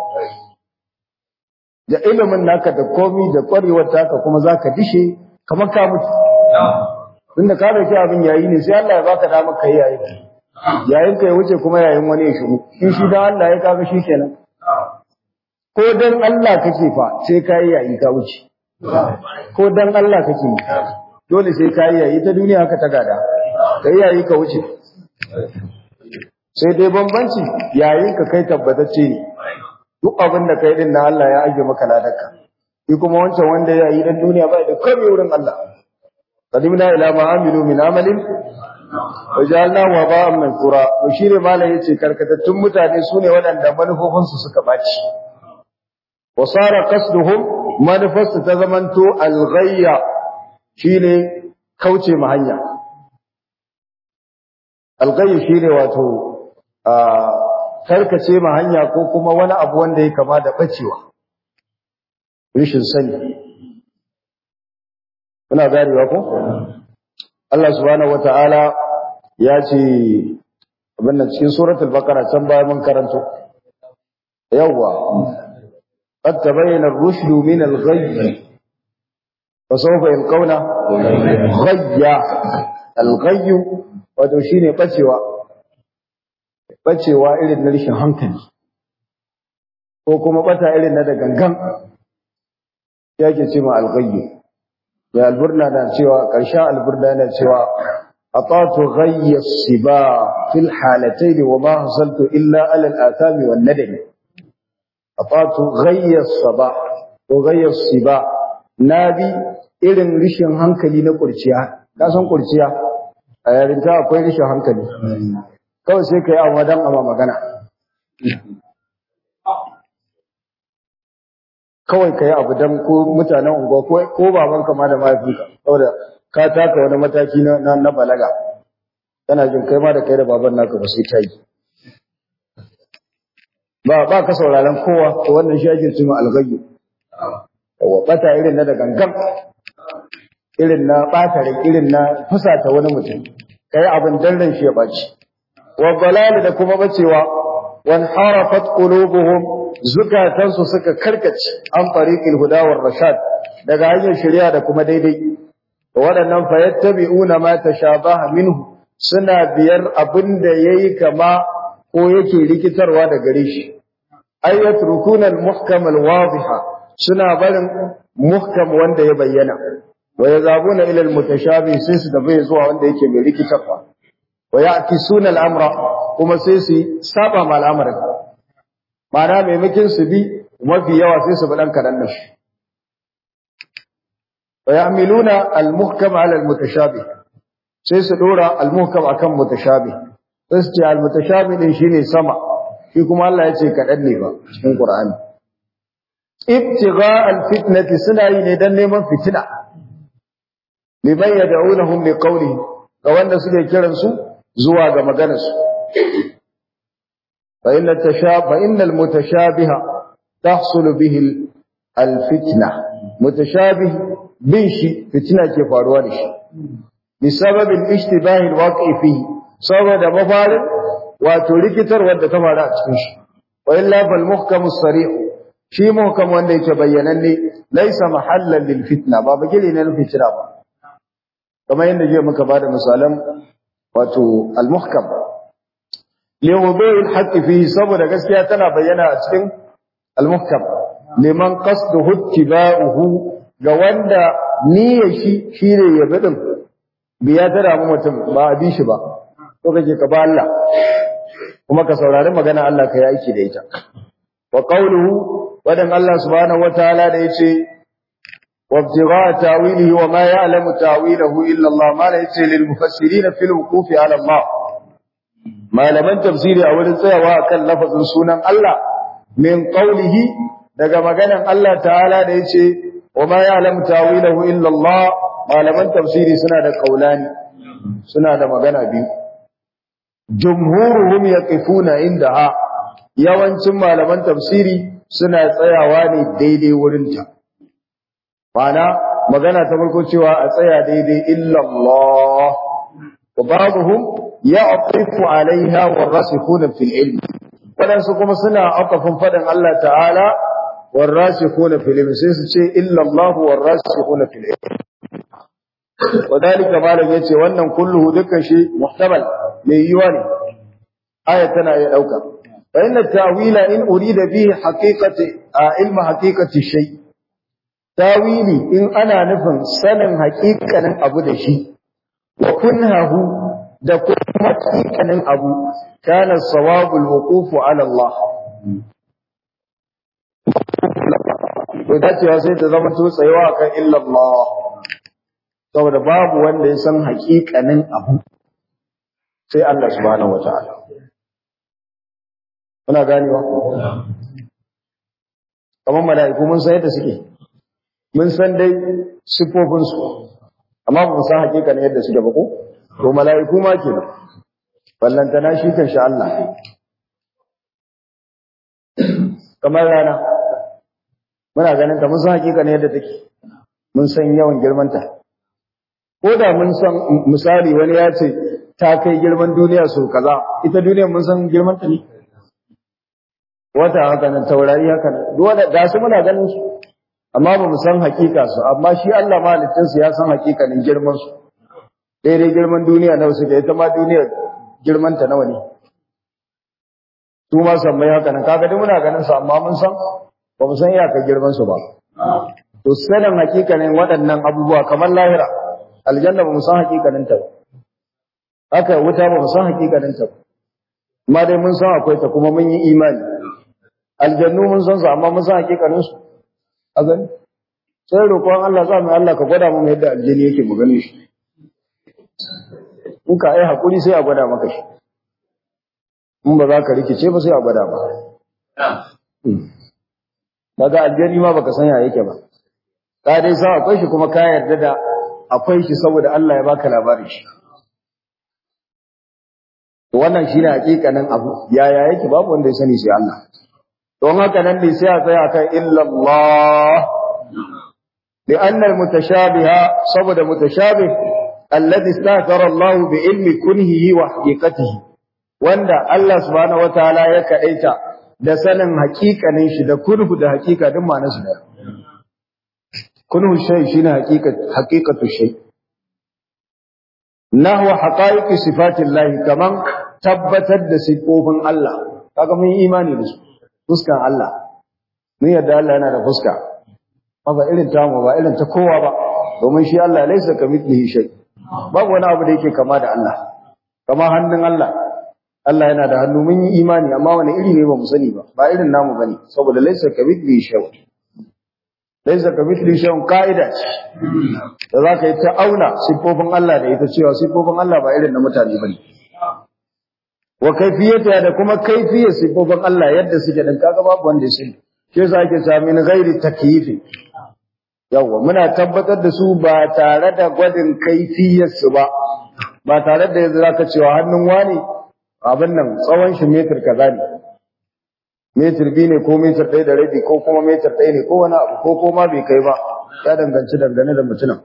da ilimin naka da komi da ƙwarewar taka kuma zaka dishe kamar ka mutu tunda ka dauki abin yayi ne sai Allah ya baka damar kai yayi yayin ka ya wuce kuma yayin wani ya shigo in shi dan Allah ya kaga shi kenan ko dan Allah kake fa sai kai yayi ka wuce ko dan Allah kake dole sai kai yayi ta duniya haka ta gada kai yayi ka wuce sai dai bambanci yayin ka kai tabbatacce ne duk abin da kai din na Allah ya aje maka ladarka shi kuma wancan wanda ya yi dan duniya bai da komai wurin Allah qadimna ila ma amilu min amalin wajalna wa ba'an min qura to shine malai yace karkatattun mutane sune waɗanda manufofin su suka baci wa sara qasduhum manufarsu ta zamanto al-ghayya shine kauce ma hanya al-ghayya shine wato karkace ma hanya ko kuma wani abu wanda ya kama da bacewa rishin sani kuna garewa ko Allah subhanahu wataala ya ce abin nan cikin suratul baqara can baya mun karanto yawa qad tabayyana ar-rushd min al-ghayy fa sawfa yalqawna ghayya al-ghayy wato shine bacewa bacewa irin na rishin hankali ko kuma bata irin na da gangan yake ce ma al-ghayy ya alburna na cewa ƙarshen alburna na cewa atatu ghayya siba fil halatayn wa ma hasaltu illa ala al-athami wan nadam atatu ghayya saba ko ghayya siba nabi irin rishin hankali na kurciya ka san kurciya a yarinta akwai rishin hankali kawai sai kai amma dan amma magana kawai ka yi abu don ko mutanen unguwa ko babanka ma da mahaifinka saboda ka taka wani mataki na na balaga kana jin kai ma da kai da baban naka ba sai ta yi ba ba ka sauraron kowa to wannan shi ake cewa alghayyu yawa bata irin na da gangan irin na bata rai irin na fusata wani mutum kai abin dan ran shi ya baci wa dalal da kuma bacewa wan harafat qulubuhum zukatansu suka karkace an fariqil huda war rashad daga hanyar shari'a da kuma daidai waɗannan fayattabi'una ma tashabaha minhu suna biyar abin da yayi kama ko yake rikitarwa da gare shi ay yatrukuna al-muhkam al-wadhiha suna barin muhkam wanda ya bayyana wa yazabuna ila al-mutashabih sai su tafi zuwa wanda yake mai rikitarwa wa ya'kisuna al-amra kuma sai su saba ma al'amarin ma'ana maimakin su bi mafi yawa sai su bi dan kadan da shi wa ya'miluna al-muhkam 'ala al-mutashabih sai su dora al-muhkam akan mutashabih sai su ce al-mutashabih din shine sama shi kuma Allah ya ce kadan ne ba cikin Qur'ani ibtigha alfitnati suna yi ne dan neman fitina liman yad'unahum liqawli ga wanda suke kiran su zuwa ga maganar su fa inna tashafa innal mutashabiha tahsulu bihi alfitna mutashabih bin shi fitina ke faruwa da shi بسبب الاشتباه الواقع فيه saboda mafarin wato rikitar wadda ta faru a cikin shi wa illa fal muhkamu sarih shi muhkam wanda yake bayyananne laysa mahallan lil fitna ba bagile ne na fitna ba kamar yadda je muka bada misalan wato al muhkam li wudu'i al haqq fihi saboda gaskiya tana bayyana a cikin al muhkam liman qasduhu ittiba'uhu ga wanda niyyar shi shine ya bidin biya ta damu mutum ba a bi shi ba ko kake ka ba Allah kuma ka saurari magana Allah ka yi aiki da ita wa qawluhu wadan Allah subhanahu wataala da yace wa ibtigha ta'wilihi wa ma ya'lamu ta'wilahu illa Allah ma la yace lil mufassirin fil wuqufi ala Allah malaman tafsiri a wurin tsayawa akan lafazin sunan Allah min qawlihi daga maganan Allah ta'ala da yace wa ma ya'lamu ta'wilahu illa Allah malaman tafsiri suna da kaulani suna da magana biyu jumhuruhum yaqifuna indaha yawancin malaman tafsiri suna tsayawa ne daidai wurinta mana magana ta farko cewa a tsaya daidai illa Allah wa ba'dhum ya'tifu 'alayha warasikhuna fil ilm wadansu kuma suna afafin fadan Allah ta'ala warasikhuna fil ilm sai su ce illa Allah warasikhuna fil ilm wadalika malam yace wannan kulluhu dukkan shi muhtamal mai yiwa ne aya tana iya dauka fa inna ta'wila in urida bihi haqiqati ilma haqiqati shay tawili in ana nufin sanin haƙiƙanin abu da shi wa kunhahu da kuma haƙiƙanin abu kana sawabul wuqufu ala Allah to dacewa sai ta zama to tsayawa kan illa Allah saboda babu wanda ya san haƙiƙanin abu sai Allah subhanahu wataala kuna ganewa kamar mala'iku mun san yadda suke mun san dai sifofin su amma ba mu san haƙiƙanin yadda suke ba ko to mala'iku ma kenan ballantana shi kan sha Allah kamar rana muna ganin ta mun san haƙiƙanin yadda take mun san yawan girmanta ko da mun san misali wani ya ce ta kai girman duniya so kaza ita duniyar mun san girman ta ne wata haka nan taurari haka nan duk wanda ga su muna ganin su amma ba mu san hakika su amma shi Allah malikin su ya san hakikanin girman su daidai girman duniya nawa suke ita ma duniya girman ta nawa ne su ma san mai haka nan kaga duk muna ganin su amma mun san ba mu san iyakar girman su ba to sanin hakikanin waɗannan abubuwa kamar lahira aljanna ba mu san hakikanin ta ba haka wuta ba mu san hakikanin ta ba amma dai mun san akwai ta kuma mun yi imani aljannu mun san su amma mun san hakikanin su a gani sai roƙon Allah za mu Allah ka gwada mu yadda aljani yake mu gane shi in ka ai hakuri sai a gwada maka shi in ba za ka rikice ba sai a gwada ba daga aljani ma baka san ya yake ba ka dai san akwai shi kuma ka yarda da akwai shi saboda Allah ya baka labarin shi to wannan shine hakikanin abu yaya yake babu wanda ya sani sai Allah don haka nan ne sai a tsaya kan illa Allah لأن المتشابه صبد متشابه الذي استاثر الله بعلم كنهه وحقيقته wanda Allah subhanahu wataala ya kadaita da sanin hakikanin shi da kunhu da hakika din ma nasu da kunhu shay shine haqiqat haqiqatu shay nahwa haqaiqi sifatillahi kaman tabbatar da sifofin Allah kaga mun imani da su fuskan Allah mun yadda Allah yana da fuska ba irin tamu ba irin ta kowa ba domin shi Allah laisa kamithlihi shay babu wani abu da yake kama da Allah kama hannun Allah Allah yana da hannu mun yi imani amma wani iri ne ba mu sani ba ba irin namu bane saboda laisa kamithlihi shay laisa kamithlihi shay ka'ida ce da zaka yi ta auna sifofin Allah da ita cewa sifofin Allah ba irin na mutane bane wa kaifiyata da kuma kaifiyar sifofin Allah yadda suke dan kaga babu wanda ya sani ke sa ake sami min ghairi takyifi yawa muna tabbatar da su ba tare da gwadin kaifiyar su ba ba tare da yanzu zaka cewa hannun wani abin nan tsawon shi metir kaza ne metir biyu ne ko metir ɗaya da rabi ko kuma metir ɗaya ne ko wani abu ko kuma bai kai ba ya danganci dangane da mutumin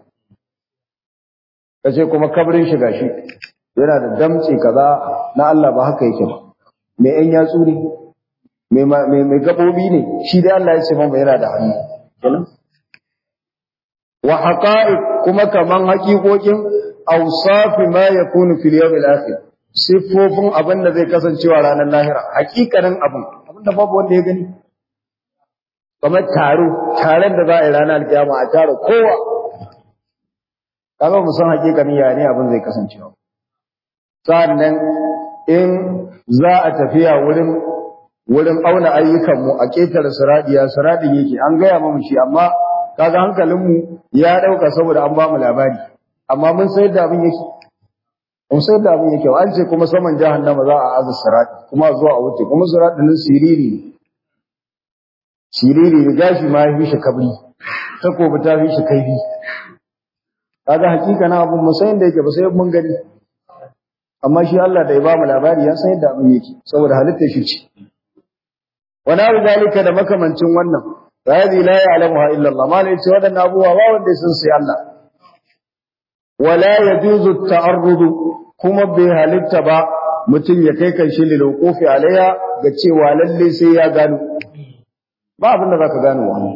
kace kuma kabrin shi gashi yana da damce kaza na Allah ba haka yake ba mai yan yatsu ne mai mai gabobi ne shi dai Allah ya ce mamba yana da hannu kenan wa haqa'iq kuma kaman haƙiƙoƙin awsafi ma yakunu fil yawm al-akhir siffofin abin da zai kasancewa ranar lahira hakikanin abin abin da babu wanda ya gani kamar taro taron da za a yi ranar alkiyama a taro kowa kaga mu san hakikanin ya ne abin zai kasancewa sannan in za a tafiya wurin wurin auna ayyukanmu a ƙetare siradiya siradin yake an gaya mamu shi amma kaga hankalinmu ya ɗauka saboda an ba mu labari amma mun sayar da abin yake mun sayar da abin yake an ce kuma saman jahannama za a aza siradi kuma zuwa a wuce kuma siradin nan siriri ne siriri ne gashi ma ya fi shi kabri takobi ta fi shi kaifi kaga hakika na abun mun san da yake ba sai mun gani amma shi Allah da ya ba mu labari ya san yadda abin yake saboda halitta shi ce wani abu zalika da makamancin wannan hadi la ya'lamuha illa Allah ma ne ce wadannan abubuwa ba wanda sun sai Allah wala yajuzu ta'arrudu kuma bai halitta ba mutum ya kai kanshi lil wuqufi alaiha ga cewa lalle sai ya gano ba abin da zaka gano wannan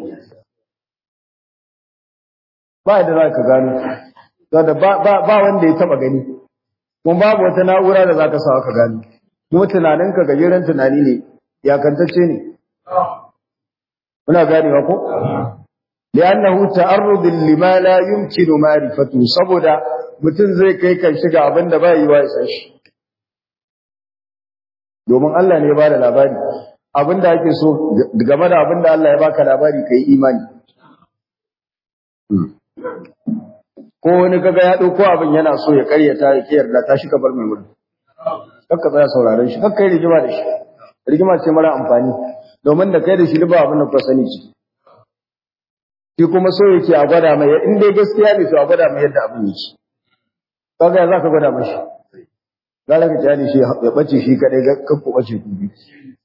ba da zaka gano da ba ba wanda ya taba gani kuma babu wata na'ura da zaka sa ka gano kuma tunaninka gajeren tunani ne yakantacce ne muna ganewa ko li'annahu ta'arrud lima la yumkinu ma'rifatu saboda mutum zai kai kan shiga abin da bai yi wa isa shi domin Allah ne ya bada labari abin da ake so game da abin da Allah ya baka labari kai imani ko wani kaga ya dauko abin yana so ya karyata ya kiyarda ta shi kabar mai wurin kakka tsaya sauraron shi kakka yi rigima da shi rigima ce mara amfani domin da kai da shi ba abin da ku sani ciki shi kuma so yake a gwada mai in dai gaskiya ne to a gwada mai yadda abin yake kaga ya zaka gwada mashi gara ka kyale shi ya bace shi kadai kan ku bace ku bi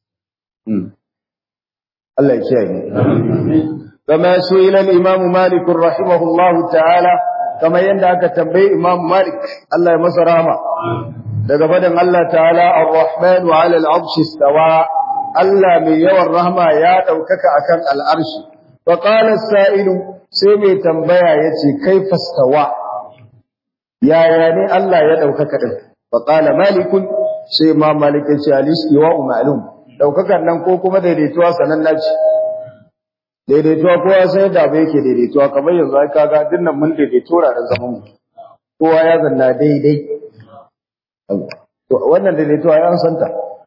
Allah ya kiyaye kama su'ila al-imam Malik rahimahullah ta'ala kama yanda aka tambayi Imam Malik Allah ya masa rahama daga fadan Allah ta'ala ar-rahman 'ala al-'arsh istawa Allah mai yawan rahma ya daukaka akan al-arshi fa qala as-sa'ilu sai mai tambaya yace kaifa istawa yaya ne Allah ya daukaka din fa qala malikun sai ma malik yace al-istiwa ma'lum daukakan nan ko kuma daidaituwa sananna ce daidaituwa kowa sai da abu yake daidaituwa kamar yanzu ai kaga dinnan mun daidaito ranar zaman mu kowa ya zanna daidai to wannan daidaituwa ya santa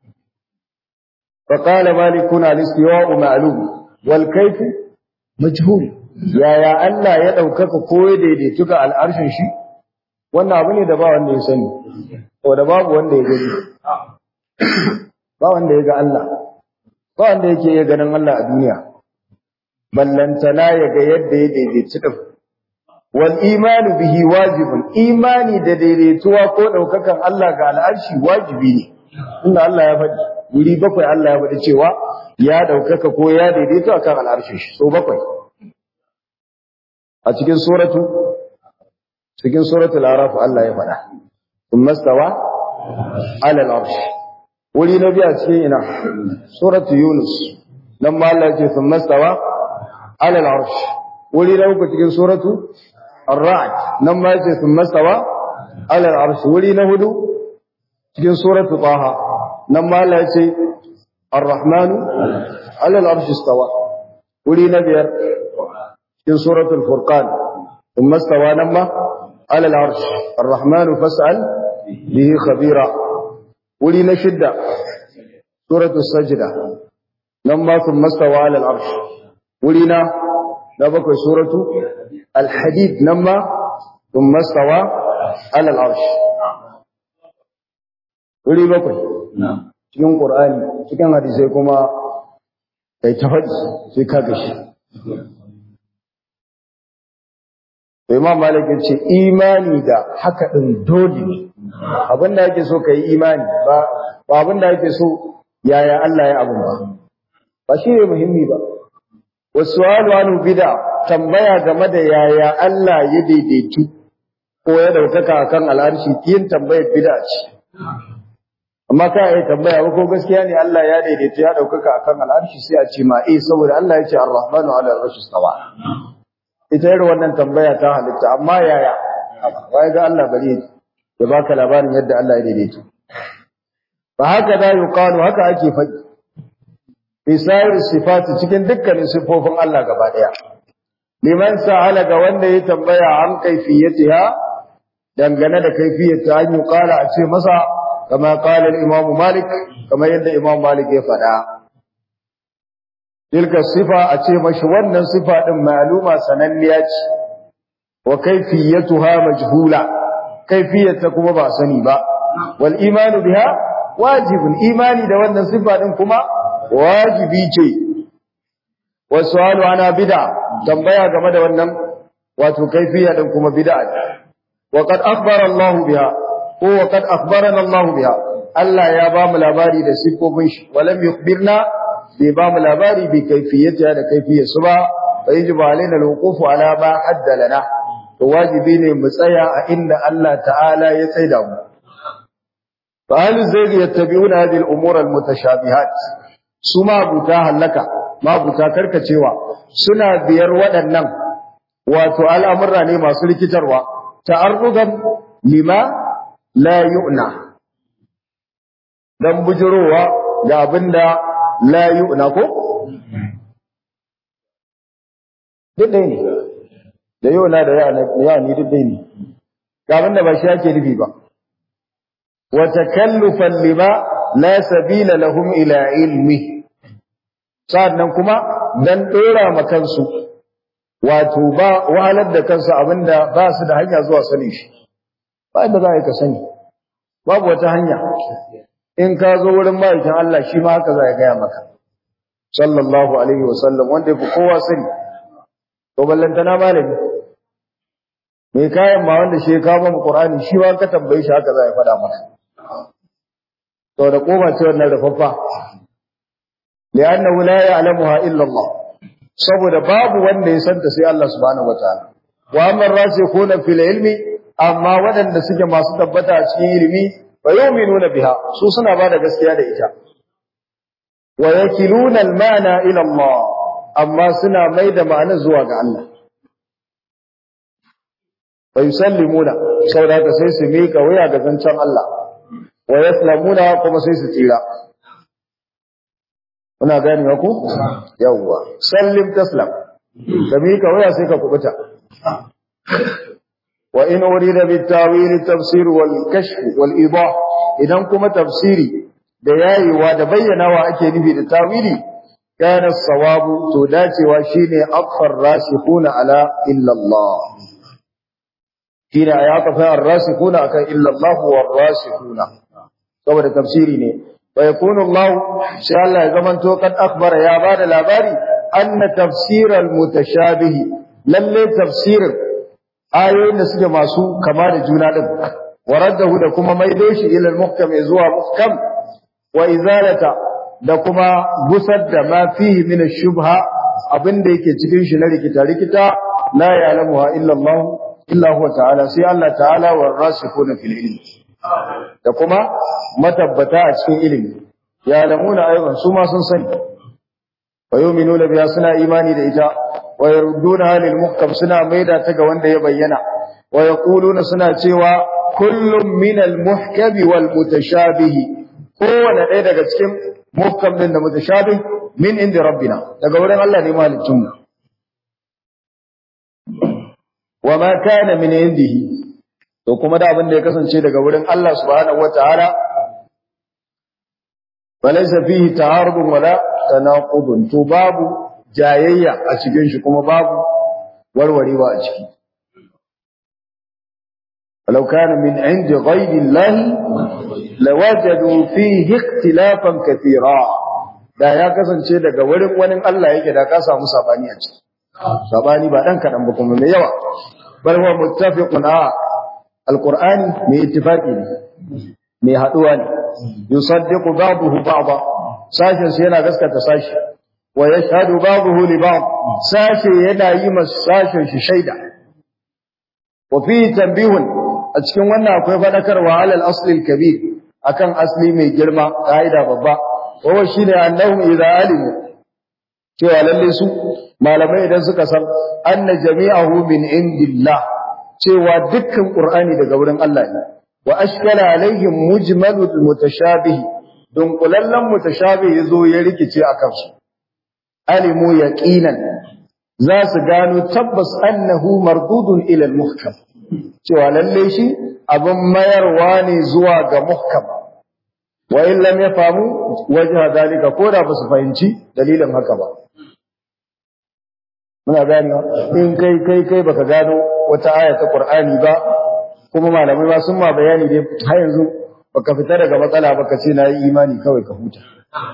fa qala malikun al-istiwa ma'lum wal kayf majhul yaya Allah ya daukaka ko ya daidaitu ga al'arshin shi wannan abu ne da ba wanda ya sani ko da babu wanda ya gani ba wanda ya ga Allah ba wanda yake iya ganin Allah a duniya ballantana ya ga yadda ya daidaici din wal imanu bihi wajibun imani da daidaituwa ko daukakan Allah ga al'arshi wajibi ne inda Allah ya faɗi wuri bakwai Allah ya faɗi cewa ya daukaka ko ya daidaito akan al'arshin shi so bakwai a cikin suratu cikin suratul araf Allah ya faɗa thumma stawa ala al-arsh wuri na biya cikin ina suratu yunus nan ma Allah ya ce thumma stawa ala al-arsh wuri na uku cikin suratu ar-ra'd nan ma ya ce thumma stawa ala al-arsh wuri na hudu cikin suratu taha nan ma Allah ya ce ar-rahmanu ala al-arsh istawa wuri na biyar cikin suratul furqan thumma stawa nan ma على العرش الرحمن فاسأل به خبيرا ولي شدة سورة السجدة لما ثم استوى على العرش ولينا نبقى سورة الحديد لما ثم استوى على العرش ولي بقى cikin Qur'ani cikin hadisai kuma kai ta faɗi sai ka gashi to imam malik ya ce imani da haka din dole ne abin da yake so ka yi imani ba ba abin da yake so yaya Allah ya abun ba ba shi ne muhimmi ba wasu anu bid'a tambaya game da yaya Allah ya daidaitu ko ya daukaka akan al'arshi yin tambayar bid'a ce amma ka yi tambaya ba ko gaskiya ne Allah ya daidaitu ya daukaka akan al'arshi sai a ce ma eh saboda Allah ya ce ar-rahmanu 'ala al-arshi istawa ita irin wannan tambaya ta halitta amma yaya wai ga Allah bari ya baka labarin yadda Allah ya daidaito fa haka da yuqalu haka ake faɗi fi sayar sifati cikin dukkanin sifofin Allah gaba daya liman sa'ala ga wanda ya tambaya an kaifiyatiha dangane da kaifiyata an yuqala a ce masa kama qala al-imam malik kama yadda imam malik ya faɗa tilka sifa a ce mashi wannan sifa din ma'luma sananniya ce wa kaifiyatuha majhula kaifiyata kuma ba sani ba wal imanu biha wajibun imani da wannan sifa din kuma wajibi ce wasu halu ana bid'a tambaya game da wannan wato kaifiya din kuma bid'a wa qad akhbara Allah biha ko wa qad akhbarana Allah biha Allah ya ba mu labari da sifofin shi walam yukhbirna bai ba mu labari bi kaifiyata da kaifiyar su ba fa yajibu alaina alwuqufu ala ma hadda lana to wajibi ne mu tsaya a inda Allah ta'ala ya tsaida mu fa hal zai yattabi'una hadhihi al-umur al-mutashabihat su ma buta halaka ma buta karkacewa suna biyar waɗannan wato al'amurra ne masu rikitarwa ta'arrugan lima la yu'na dan bujurowa ga abinda la yu'na ko duk ɗaya ne da yu'na da ya ni duk ɗaya ne ga abinda ba shi ake nufi ba wa takallufan lima la sabila lahum ila ilmi sa'annan kuma dan dora ma kansu wato ba wahalar da kansu abinda ba su da hanya zuwa sani shi ba inda za ka sani babu wata hanya in ka zo wurin ma'aikin Allah shi ma haka za ya gaya maka sallallahu alaihi wa sallam wanda yafi kowa sani to ballantana malami mai kayan ma wanda shi ya kawo mu Qur'ani shi ma ka tambaye shi haka za ya faɗa maka to da koma ce wannan rufaffa li'annahu la ya'lamuha illa Allah saboda babu wanda ya santa sai Allah subhanahu wataala wa amma rasikhuna fil ilmi amma waɗanda suke masu tabbata a cikin ilimi fa yu'minuna biha su suna bada gaskiya da ita wa yakiluna al-ma'na ila Allah amma suna mai da ma'anar zuwa ga Allah fa yusallimuna saboda haka sai su mika waya ga zancen Allah wa yaslamuna kuma sai su tsira kuna gani ku yawwa sallim taslam da mika waya sai ka kubuta wa in urida bit tawil tafsir wal kashf wal idah idan kuma tafsiri da yayiwa da bayyanawa ake nufi da tawili kana sawabu to dacewa shine aqfar rasikhuna ala illa Allah shine ayata ar-rasikhuna akan illa Allah war rasikhuna saboda tafsiri ne wa yakunu Allah sai Allah ya zamanto kad akbara ya bada labari anna tafsir al-mutashabih lalle tafsirin ayoyin da suke masu kama da juna din waraddahu da kuma maido shi ila al-muhkam zuwa muhkam wa izalata da kuma gusar da ma fihi min ash-shubha abinda yake cikin shi na rikita rikita la ya'lamuha illa Allah illa huwa ta'ala sai Allah ta'ala war rasikhuna fil ilmi da kuma matabbata a cikin ilimi ya lamuna ayyukan su ma sun sani wa yu'minuna biha suna imani da ita wa yarudduna lil muhkam suna maida ta ga wanda ya bayyana wa yaquluna suna cewa kullum min al muhkam wal mutashabih kowanne ɗaya daga cikin muhkam din da mutashabih min inda rabbina daga wurin Allah ne malicin mu wa ma kana min indihi to kuma da abin da ya kasance daga wurin Allah subhanahu wataala balaysa fihi ta'arudun wala tanaqudun to babu jayayya a cikin shi kuma babu warwarewa a ciki ولو كان من عند غير الله لوجدوا فيه اختلافا كثيرا da ya kasance daga wurin wani Allah yake da ka samu sabani a ciki sabani ba dan kadan ba kuma mai yawa bal huwa muttafiqun a alqur'ani mai ittifaqi ne mai haduwa ne yusaddiqu ba'dahu ba'da sashin sai yana gaskata sashi wa yashhadu ba'dahu li ba'd sashi yana yi masa sashin shi shaida wa fi tanbihun a cikin wannan akwai fadakarwa alal asli kabir akan asli mai girma kaida babba wa shine annahum idza alimu cewa lalle su malamai idan suka san anna jami'ahu min indillah cewa dukkan qur'ani daga wurin Allah ne wa ashkala alaihim mujmalul mutashabih don kulallan mutashabih yazo ya rikice akan su alimu yaqinan za su gano tabbas annahu mardudun ila al-muhkam cewa lalle shi abin mayarwa ne zuwa ga muhkam wa in lam yafamu wajha dalika ko da ba su fahimci dalilin haka ba muna gani in kai kai kai baka gano wata aya ta Qur'ani ba kuma malamai ba sun ma bayani dai har yanzu baka fita daga matsala baka ce na yi imani kawai ka huta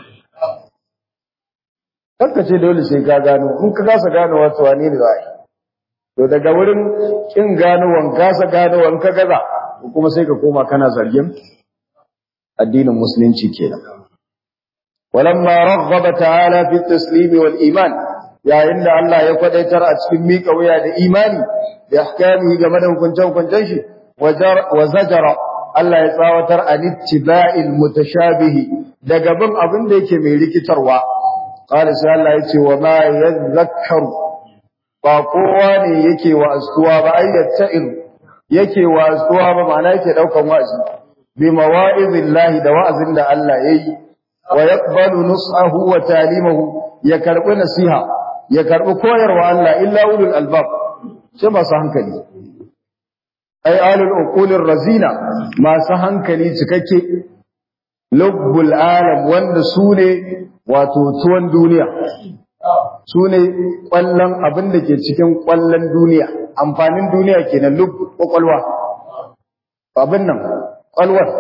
kanka ce dole sai ka gano in ka kasa gano wata wane ne za to daga wurin kin gano wan kasa gano wan ka gaza kuma sai ka koma kana zargin addinin musulunci kenan walamma raghaba ta'ala fi at-taslim wal iman yayin da Allah ya kwadaitar a cikin miƙa wuya da imani da ahkamihi game da hukunce-hukuncen shi wa zajara Allah ya tsawatar an ittiba'il mutashabihi daga bin abin da yake mai rikitarwa qala sai Allah ya ce wa ma yadhakkaru ba kowa ne yake wa astuwa ba ayyatta'il yake wa astuwa ba ma'ana yake daukan wa'azi bi mawa'izillahi da wa'azin da Allah yayi wa yaqbalu nus'ahu wa talimahu ya karbi nasiha ya karbi koyarwa Allah illa ulul albab sai masu hankali ai alul uqulir razina masu hankali cikakke lubbul alam wanda su ne wato tuwon duniya su ne kwallon abin da ke cikin kwallon duniya amfanin duniya kenan lub kwakwalwa abin nan kwalwar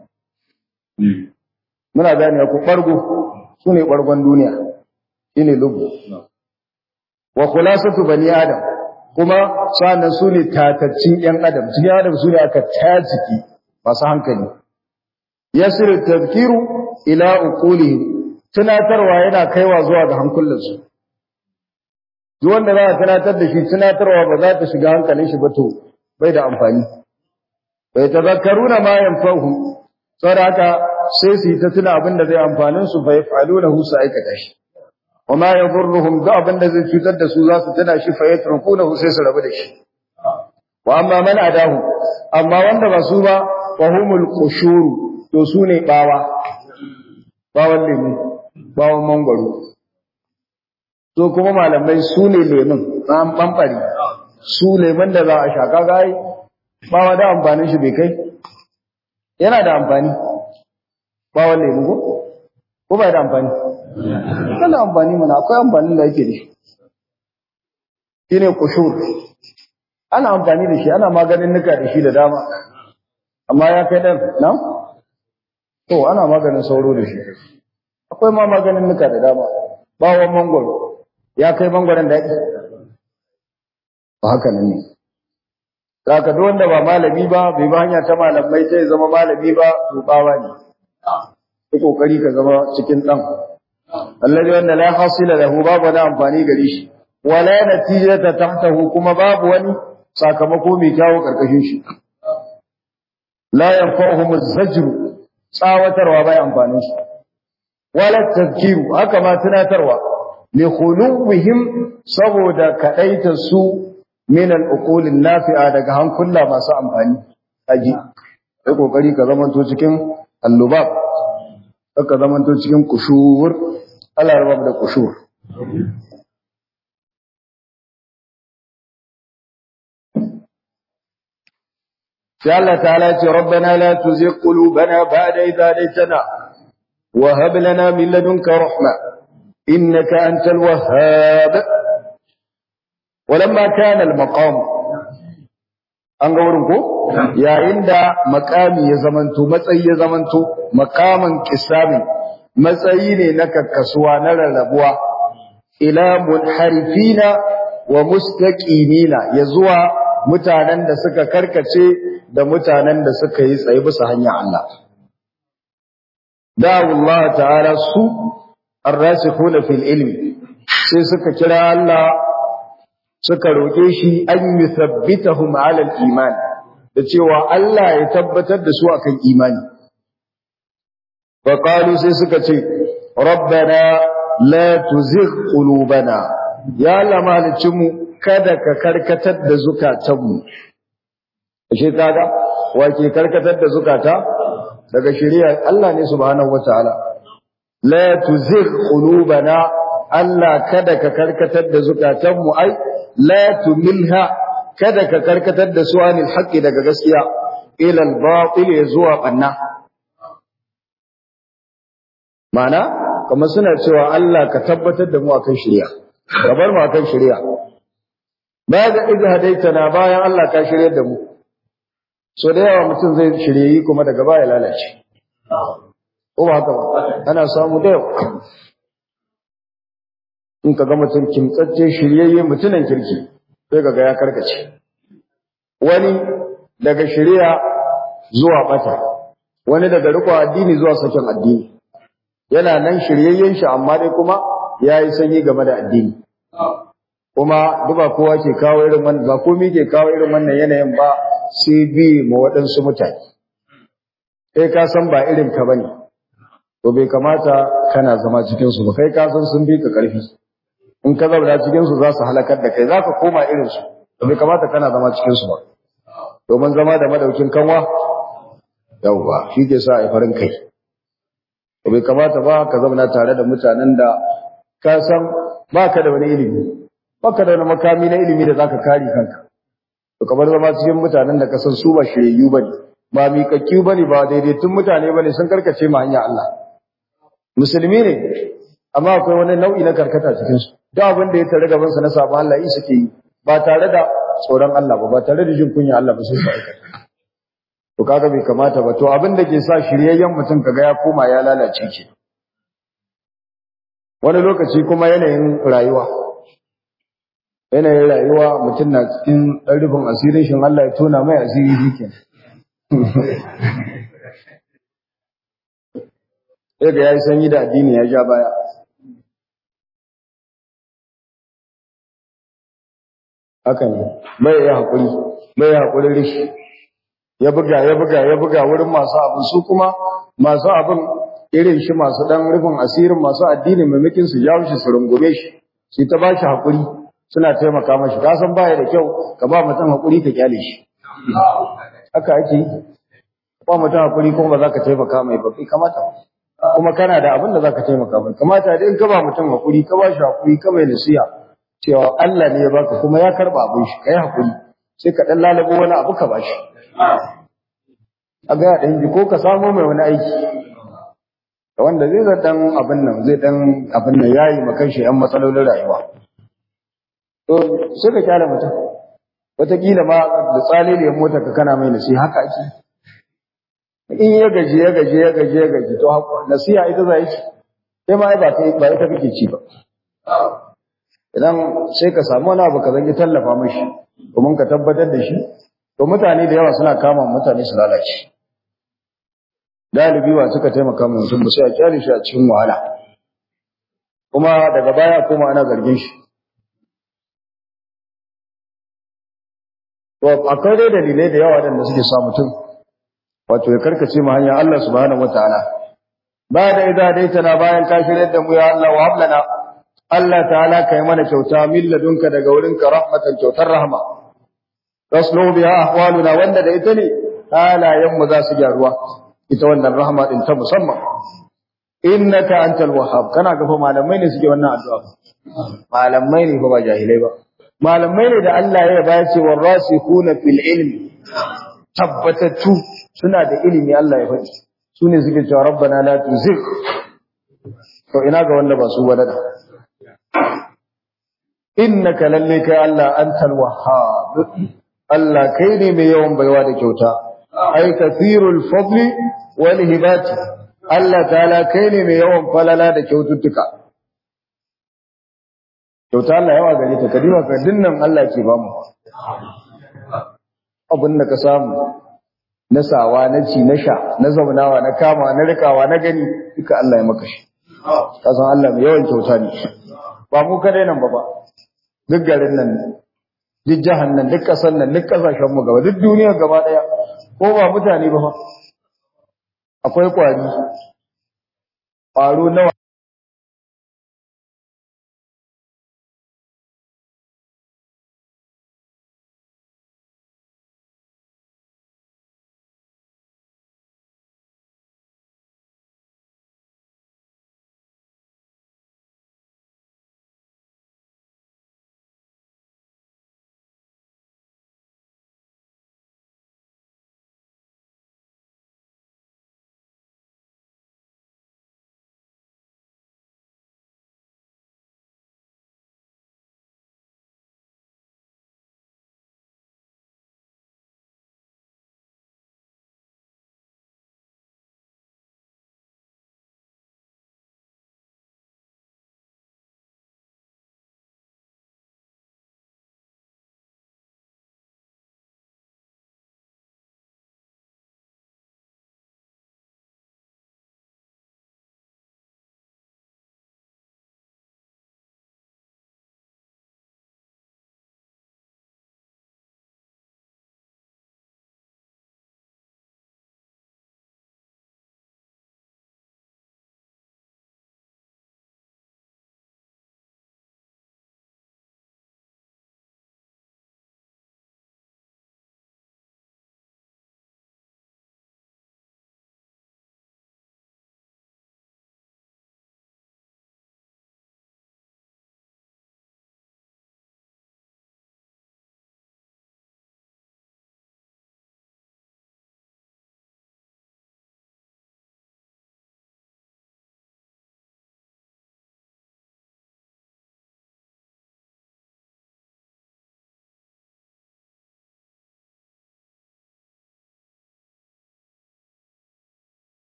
muna gane ku ɓargo su ne ɓargon duniya shi ne lubu wa khulasatu bani adam kuma sannan su ne tataccin ‘yan adam cikin adam su ne aka tajiki masu hankali yasir tafkiru ila uqulihim tunatarwa yana kaiwa zuwa ga hankulansu duk wanda za a tunatar da shi tunatarwa ba za ta shiga hankalin shi ba to bai da amfani bai tazakkaruna ma yanfa'uhum saboda haka sai su yi ta tuna abin da zai amfanin su fa yaf'alunahu su aikata shi wama yadurruhum da abin da zai cutar da su za su tuna shi fa yatrukunahu sai su rabu da shi wa amma man adahu amma wanda ba su ba fa humul qushuru to su ne bawa bawan lemu bawan mangwaro to kuma malamai su ne lemun an bambari su lemun da za a shaka gai bawa da amfanin shi bai kai yana da amfani bawan lemu ko ko ba da amfani yana amfani mana akwai amfanin da yake da shi shine kushur ana amfani da shi ana maganin nuka da shi da dama amma ya kai dan na to ana maganin sauro da shi akwai ma maganin nuka da dama bawon mangoro ya kai mangoron da yake ba haka nan ne Saka duk wanda ba malami ba bai ba hanya ta malamai sai zama malami ba to bawa ne yi kokari ka zama cikin dan allazi wanda la hasila lahu babu da amfani gare shi wala natijata tahtahu kuma babu wani sakamako mai kyawu karkashin shi la yanfa'uhum az-zajru tsawatarwa bai amfanin su wala tadhkiru haka ma tunatarwa li khuluwihim saboda kadaita su min al-uqul nafi'a daga hankula masu amfani aji sai kokari ka zamanto cikin allubab ka zamanto cikin kushur Allah ya rabu da kushur sai Allah ta'ala ce rabbana la tuzigh qulubana ba'da idh hadaytana wa hab lana min ladunka rahma innaka antal wahhab walamma kana al maqam an ga wurin ko yayin da makami ya zamanto matsayi ya zamanto makaman kisami matsayi ne na kakkasuwa na rarrabuwa ila munharifina wa mustaqimina ya zuwa mutanen da suka karkace da mutanen da suka yi tsaye bisa hanyar Allah da'u Allah ta'ala su ar-rasikhuna fil ilmi sai suka kira Allah suka roke shi an yuthabbitahum 'ala al-iman da cewa Allah ya tabbatar da su akan imani fa qalu sai suka ce rabbana la tuzigh qulubana ya Allah mu kada ka karkatar da zukatanmu ashe kaga wake karkatar da zukata daga shari'ar Allah ne subhanahu wataala la tuzigh qulubana Allah kada ka karkatar da zukatanmu ai la tumilha kada ka karkatar da su anil haqqi daga gaskiya ila al-batil zuwa banna mana kamar suna cewa Allah ka tabbatar da mu akan shari'a ka bar mu akan shari'a baya ga idza hadaitana bayan Allah ka shiryar da mu so da yawa mutum zai shirye kuma daga baya lalace ko ba haka ba ana samu da yawa in ka ga mutum kimtsacce shiryayye mutunan kirki sai ga ya karkace wani daga shirya zuwa bata wani daga riko addini zuwa sakin addini yana nan shiryayyen shi amma dai kuma yayi sanyi game da addini kuma duba kowa ke kawo irin wannan ba komai ke kawo irin wannan yanayin ba sai bi ma waɗansu mutane kai ka san ba irin ka bane to bai kamata kana zama cikin su ba kai ka san sun bi ka karfi in ka zauna cikin su za su halakar da kai za ka koma irin su to bai kamata kana zama cikin su ba domin zama da madaukin kanwa yawwa shi ke sa a farin kai to bai kamata ba ka zauna tare da mutanen da ka san baka da wani ilimi baka da wani makami na ilimi da zaka kare kanka to kamar zama cikin mutanen da ka san su ba shiryayyu bane ba miƙaƙƙu bane ba daidaitun mutane bane sun karkace ma hanya Allah musulmi ne amma akwai wani nau'i na karkata cikin su duk abin da ya tare gaban sa na sabon Allah yi suke yi ba tare da tsoron Allah ba ba tare da jin kunya Allah ba sai su aikata to kaga bai kamata ba to abin da ke sa shiryayyen mutum kaga ya koma ya lalace ke wani lokaci kuma yanayin rayuwa yanayin rayuwa mutum na cikin ɗan rufin asirin shi Allah ya tona mai asiri shi ke ya ga ya yi sanyi da addini ya ja baya haka ne bai ya haƙuri bai ya haƙuri rishi ya buga ya buga ya buga wurin masu abin su kuma masu abin irin shi masu ɗan rufin asirin masu addini maimakin su jawo shi su rungume shi su ta ba shi haƙuri suna taimaka mashi ka san baya da kyau ka ba mutum hakuri ka kyale shi haka ake ba mutum hakuri kuma ba za ka taimaka mai ba kamata kuma kana da abin da za ka taimaka mai kamata dai in ka ba mutum hakuri ka ba shi hakuri ka mai nasiha cewa Allah ne ya baka kuma ya karba abin shi kai hakuri sai ka dan lalabo wani abu ka ba shi a ga dan ji ko ka samu mai wani aiki wanda zai zai dan abin nan zai dan abin nan yayi makan shi yan matsalolin rayuwa to sai ka kyale mutum wataƙila ma da tsaliliyar motar ka kana mai nasiha haka ake in ya gaji ya gaji ya gaji ya gaji to nasiha ita za ci sai ma ba ta ba ita kake ci ba idan sai ka samu wani abu ka zangi tallafa mashi domin ka tabbatar da shi to mutane da yawa suna kama mutane su lalace dalibi wa suka taimaka mu mutum ba sai a kyale shi a cikin wahala kuma daga baya kuma ana zargin shi To akwai dai dalilai da yawa da suke sa mutum wato ya karkace mu hanya Allah subhanahu wataala ba da idza daitana bayan ka shirye da mu ya Allah wa hablana Allah ta'ala kai mana kyauta min ladunka daga wurinka rahmatan kyautar rahma taslu biha ahwaluna wanda da ita ne halayen mu za su gyaruwa ita wannan rahma din ta musamman innaka antal wahhab kana ga fa malamai ne suke wannan addu'a malamai ne fa ba jahilai ba malamai ne da Allah ya ba ce warasikuna fil ilmi tabbatattu suna da ilimi Allah ya faɗi su ne suke cewa rabbana la tuzigh to ina ga wanda ba su ba da innaka lalle kai Allah antal wahhab Allah kai ne mai yawan baiwa da kyauta ai kathirul fadli wal hibati Allah ta'ala kai ne mai yawan falala da kyaututtuka kyauta Allah yawa gare ta kadima ka dinnan Allah ke ba mu abin da ka samu na sawa na ci na sha na zaunawa na kama na rikawa na gani duka Allah ya maka shi ka san Allah mai yawan kyauta ne ba mu kadai nan ba ba duk garin nan duk jihar nan duk ƙasar nan duk ƙasashen mu gaba duk duniya gaba ɗaya ko ba mutane ba fa akwai ƙwari ƙwaro nawa